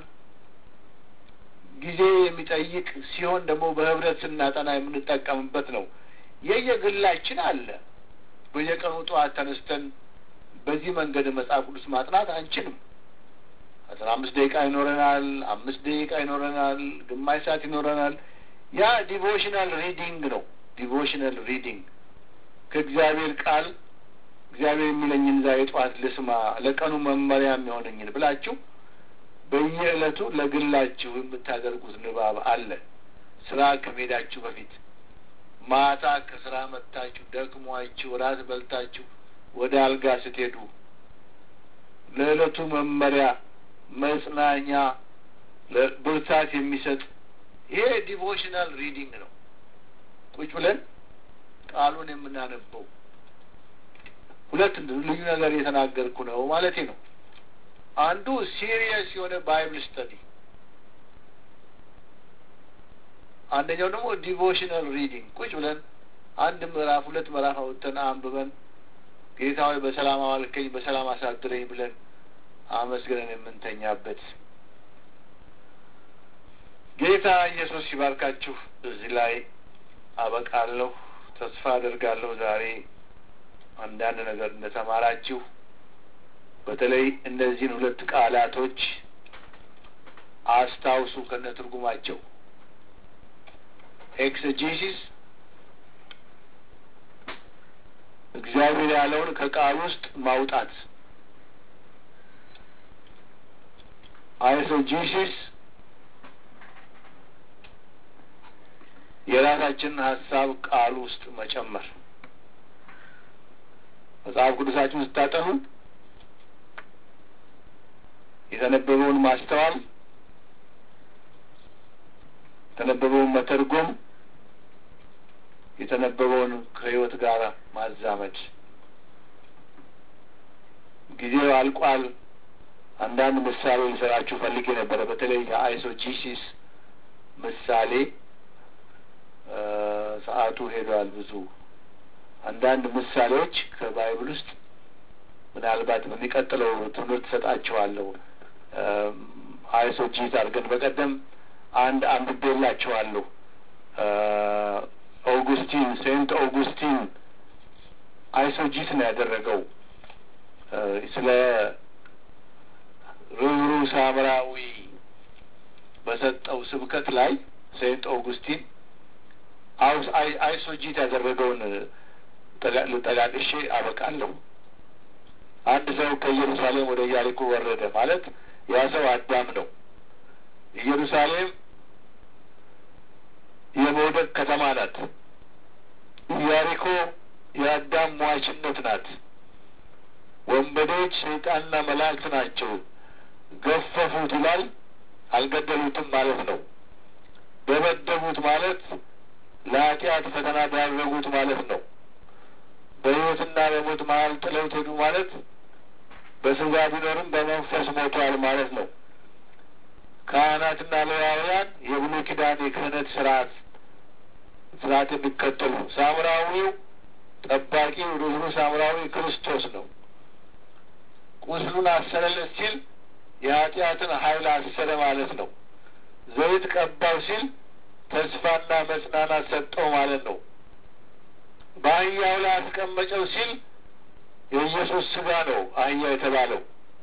Speaker 1: ጊዜ የሚጠይቅ ሲሆን ደግሞ በህብረት ስናጠና የምንጠቀምበት ነው። የየግላችን አለ። በየቀኑ ጠዋት ተነስተን በዚህ መንገድ መጽሐፍ ቅዱስ ማጥናት አንችልም። አስራ አምስት ደቂቃ ይኖረናል፣ አምስት ደቂቃ ይኖረናል፣ ግማሽ ሰዓት ይኖረናል። ያ ዲቮሽናል ሪዲንግ ነው። ዲቮሽናል ሪዲንግ ከእግዚአብሔር ቃል እግዚአብሔር የሚለኝን ዛሬ ጠዋት ልስማ፣ ለቀኑ መመሪያ የሚሆነኝን ብላችሁ በየዕለቱ ለግላችሁ የምታደርጉት ንባብ አለ። ስራ ከመሄዳችሁ በፊት ማታ ከስራ መጥታችሁ ደክሟችሁ ራት በልታችሁ ወደ አልጋ ስትሄዱ ለዕለቱ መመሪያ፣ መጽናኛ፣ ብርታት የሚሰጥ ይሄ ዲቮሽናል ሪዲንግ ነው። ቁጭ ብለን ቃሉን የምናነበው ሁለት ልዩ ነገር የተናገርኩ ነው ማለቴ ነው። አንዱ ሲሪየስ የሆነ ባይብል ስተዲ፣ አንደኛው ደግሞ ዲቮሽናል ሪዲንግ ቁጭ ብለን አንድ ምዕራፍ ሁለት ምዕራፍ አውጥተን አንብበን ጌታ ሆይ በሰላም አዋልከኝ በሰላም አሳድረኝ ብለን አመስግነን የምንተኛበት። ጌታ ኢየሱስ ሲባርካችሁ እዚህ ላይ አበቃለሁ። ተስፋ አደርጋለሁ ዛሬ አንዳንድ ነገር እንደተማራችሁ በተለይ እነዚህን ሁለት ቃላቶች አስታውሱ ከነ ትርጉማቸው ኤክሰጂሲስ እግዚአብሔር ያለውን ከቃል ውስጥ ማውጣት፣ አይሶጂሲስ የራሳችንን ሀሳብ ቃል ውስጥ መጨመር። መጽሐፍ ቅዱሳችሁን ስታጠኑ የተነበበውን ማስተዋል፣ የተነበበውን መተርጎም፣ የተነበበውን ከሕይወት ጋር ማዛመድ። ጊዜው አልቋል። አንዳንድ ምሳሌ ልሰራችሁ ፈልጌ ነበረ። በተለይ የአይሶጂሲስ ምሳሌ ሰዓቱ ሄዷል። ብዙ አንዳንድ ምሳሌዎች ከባይብል ውስጥ ምናልባት በሚቀጥለው ትምህርት ሰጣችኋለሁ። አይሶጂስ አድርገን በቀደም አንድ አንብቤላችኋለሁ። ኦጉስቲን ሴንት ኦጉስቲን አይሶጂስ ነው ያደረገው ስለ ርኅሩኅ ሳምራዊ በሰጠው ስብከት ላይ ሴንት ኦጉስቲን አይሶጂት ያደረገውን ልጠቃቅሼ አበቃለሁ። አንድ ሰው ከኢየሩሳሌም ወደ ኢያሪኮ ወረደ ማለት ያ ሰው አዳም ነው። ኢየሩሳሌም የመውደቅ ከተማ ናት። ኢያሪኮ የአዳም ሟችነት ናት። ወንበዴዎች ሰይጣንና መላእክት ናቸው። ገፈፉት ይላል። አልገደሉትም ማለት ነው። ደበደቡት ማለት ለኃጢአት ፈተና ዳረጉት ማለት ነው። በሕይወትና በሞት መሀል ጥለውት ሄዱ ማለት በስጋ ቢኖርም በመንፈስ ሞቷል ማለት ነው። ካህናትና ሌዋውያን የብሉይ ኪዳን የክህነት ስርዓት ስርዓት የሚከተሉ ሳምራዊው ጠባቂው ርኅሩኅ ሳምራዊ ክርስቶስ ነው። ቁስሉን አሰረለት ሲል የኃጢአትን ኃይል አሰረ ማለት ነው። ዘይት ቀባው ሲል ተስፋና መጽናናት ሰጠው ማለት ነው። በአህያው ላይ አስቀመጨው ሲል የኢየሱስ ስጋ ነው አህያ የተባለው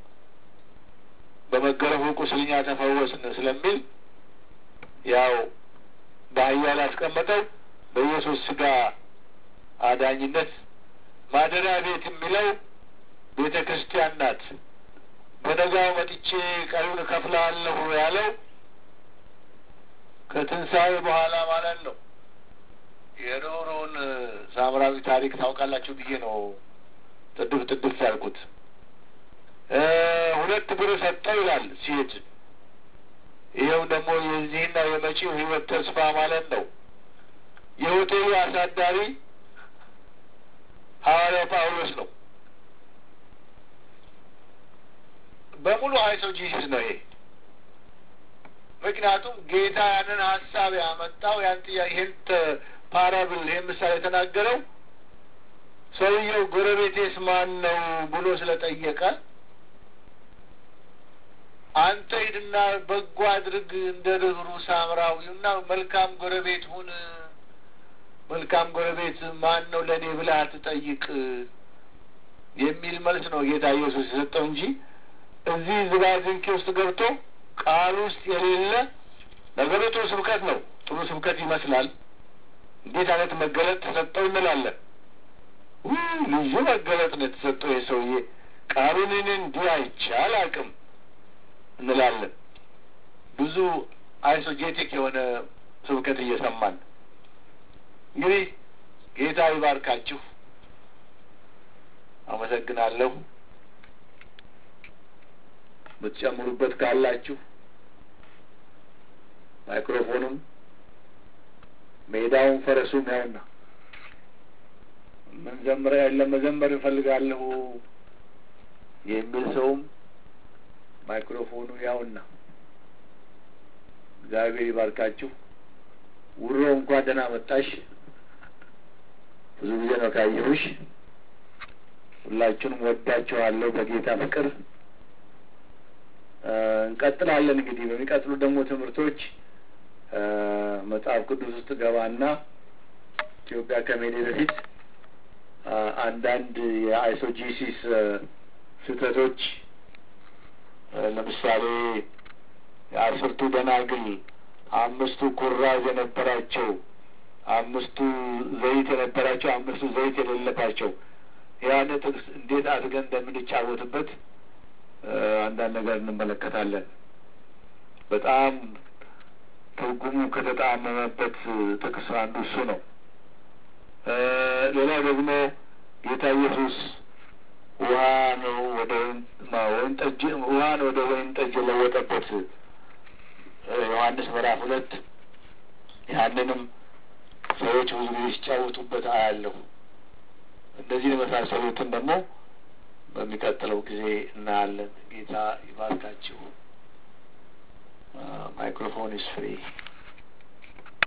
Speaker 1: በመገረፉ ቁስልኛ ተፈወስን ስለሚል ያው በአህያ ላይ አስቀመጠው በኢየሱስ ስጋ አዳኝነት ማደሪያ ቤት የሚለው ቤተ ክርስቲያን ናት። በነጋው መጥቼ ቀሪውን እከፍልሃለሁ ያለው ከትንሣኤ በኋላ ማለት ነው። የኖሮውን ሳምራዊ ታሪክ ታውቃላችሁ ብዬ ነው ጥድፍ ጥድፍ ያልኩት። ሁለት ብር ሰጠው ይላል ሲሄድ። ይኸው ደግሞ የዚህና የመጪው ሕይወት ተስፋ ማለት ነው። የሆቴሉ አሳዳሪ ሐዋርያው ጳውሎስ ነው። በሙሉ አይሶጂሲስ ነው ይሄ። ምክንያቱም ጌታ ያንን ሀሳብ ያመጣው ያን ይህን ፓራብል ይህን ምሳሌ የተናገረው ሰውየው ጎረቤቴስ ማን ነው ብሎ ስለጠየቀ አንተ ሂድና በጎ አድርግ እንደ ርኅሩኅ ሳምራዊውና መልካም ጎረቤት ሁን። መልካም ጎረቤት ማን ነው ለእኔ ብለህ አትጠይቅ የሚል መልስ ነው ጌታ ኢየሱስ የሰጠው እንጂ እዚህ ዝባዝንኬ ውስጥ ገብቶ ቃል ውስጥ የሌለ ነገሩ ጥሩ ስብከት ነው። ጥሩ ስብከት ይመስላል። እንዴት አይነት መገለጥ ተሰጠው እንላለን። ልዩ መገለጥ ነው የተሰጠው የሰውዬ ቃሉን እኔ እንዲህ አይቼ አላውቅም እንላለን። ብዙ አይሶጄቲክ የሆነ ስብከት እየሰማን እንግዲህ ጌታ ይባርካችሁ። አመሰግናለሁ። የምትጨምሩበት ካላችሁ ማይክሮፎኑም ሜዳውን ፈረሱም ያውና ምን ዘምረ ያለ መዘመር እፈልጋለሁ የሚል ሰውም ማይክሮፎኑ ያውና እግዚአብሔር ይባርካችሁ። ውሮ እንኳን ደህና መጣሽ። ብዙ ጊዜ ነው ካየሁሽ። ሁላችሁንም ወዳችኋለሁ በጌታ ፍቅር። እንቀጥላለን እንግዲህ በሚቀጥሉ ደግሞ ትምህርቶች መጽሐፍ ቅዱስ ውስጥ ገባና ኢትዮጵያ ከመሄዴ በፊት አንዳንድ የአይሶጂሲስ ስህተቶች ለምሳሌ የአስርቱ ደናግል አምስቱ ኩራዝ የነበራቸው፣ አምስቱ ዘይት የነበራቸው፣ አምስቱ ዘይት የሌለባቸው ያን ጥቅስ እንዴት አድርገን እንደምንጫወትበት አንዳንድ ነገር እንመለከታለን። በጣም ትርጉሙ ከተጣመመበት ጥቅስ አንዱ እሱ ነው። ሌላ ደግሞ ጌታ ኢየሱስ ውሃ ነው ወደ ወይን ጠጅ ውሃ ነው ወደ ወይን ጠጅ የለወጠበት ዮሐንስ ምዕራፍ ሁለት ያንንም ሰዎች ብዙ ጊዜ ሲጫወቱበት አያለሁ። እንደዚህ የመሳሰሉትን ደግሞ በሚቀጥለው ጊዜ እናያለን። ጌታ ይባርካችሁ። ማይክሮፎን ኢስ ፍሪ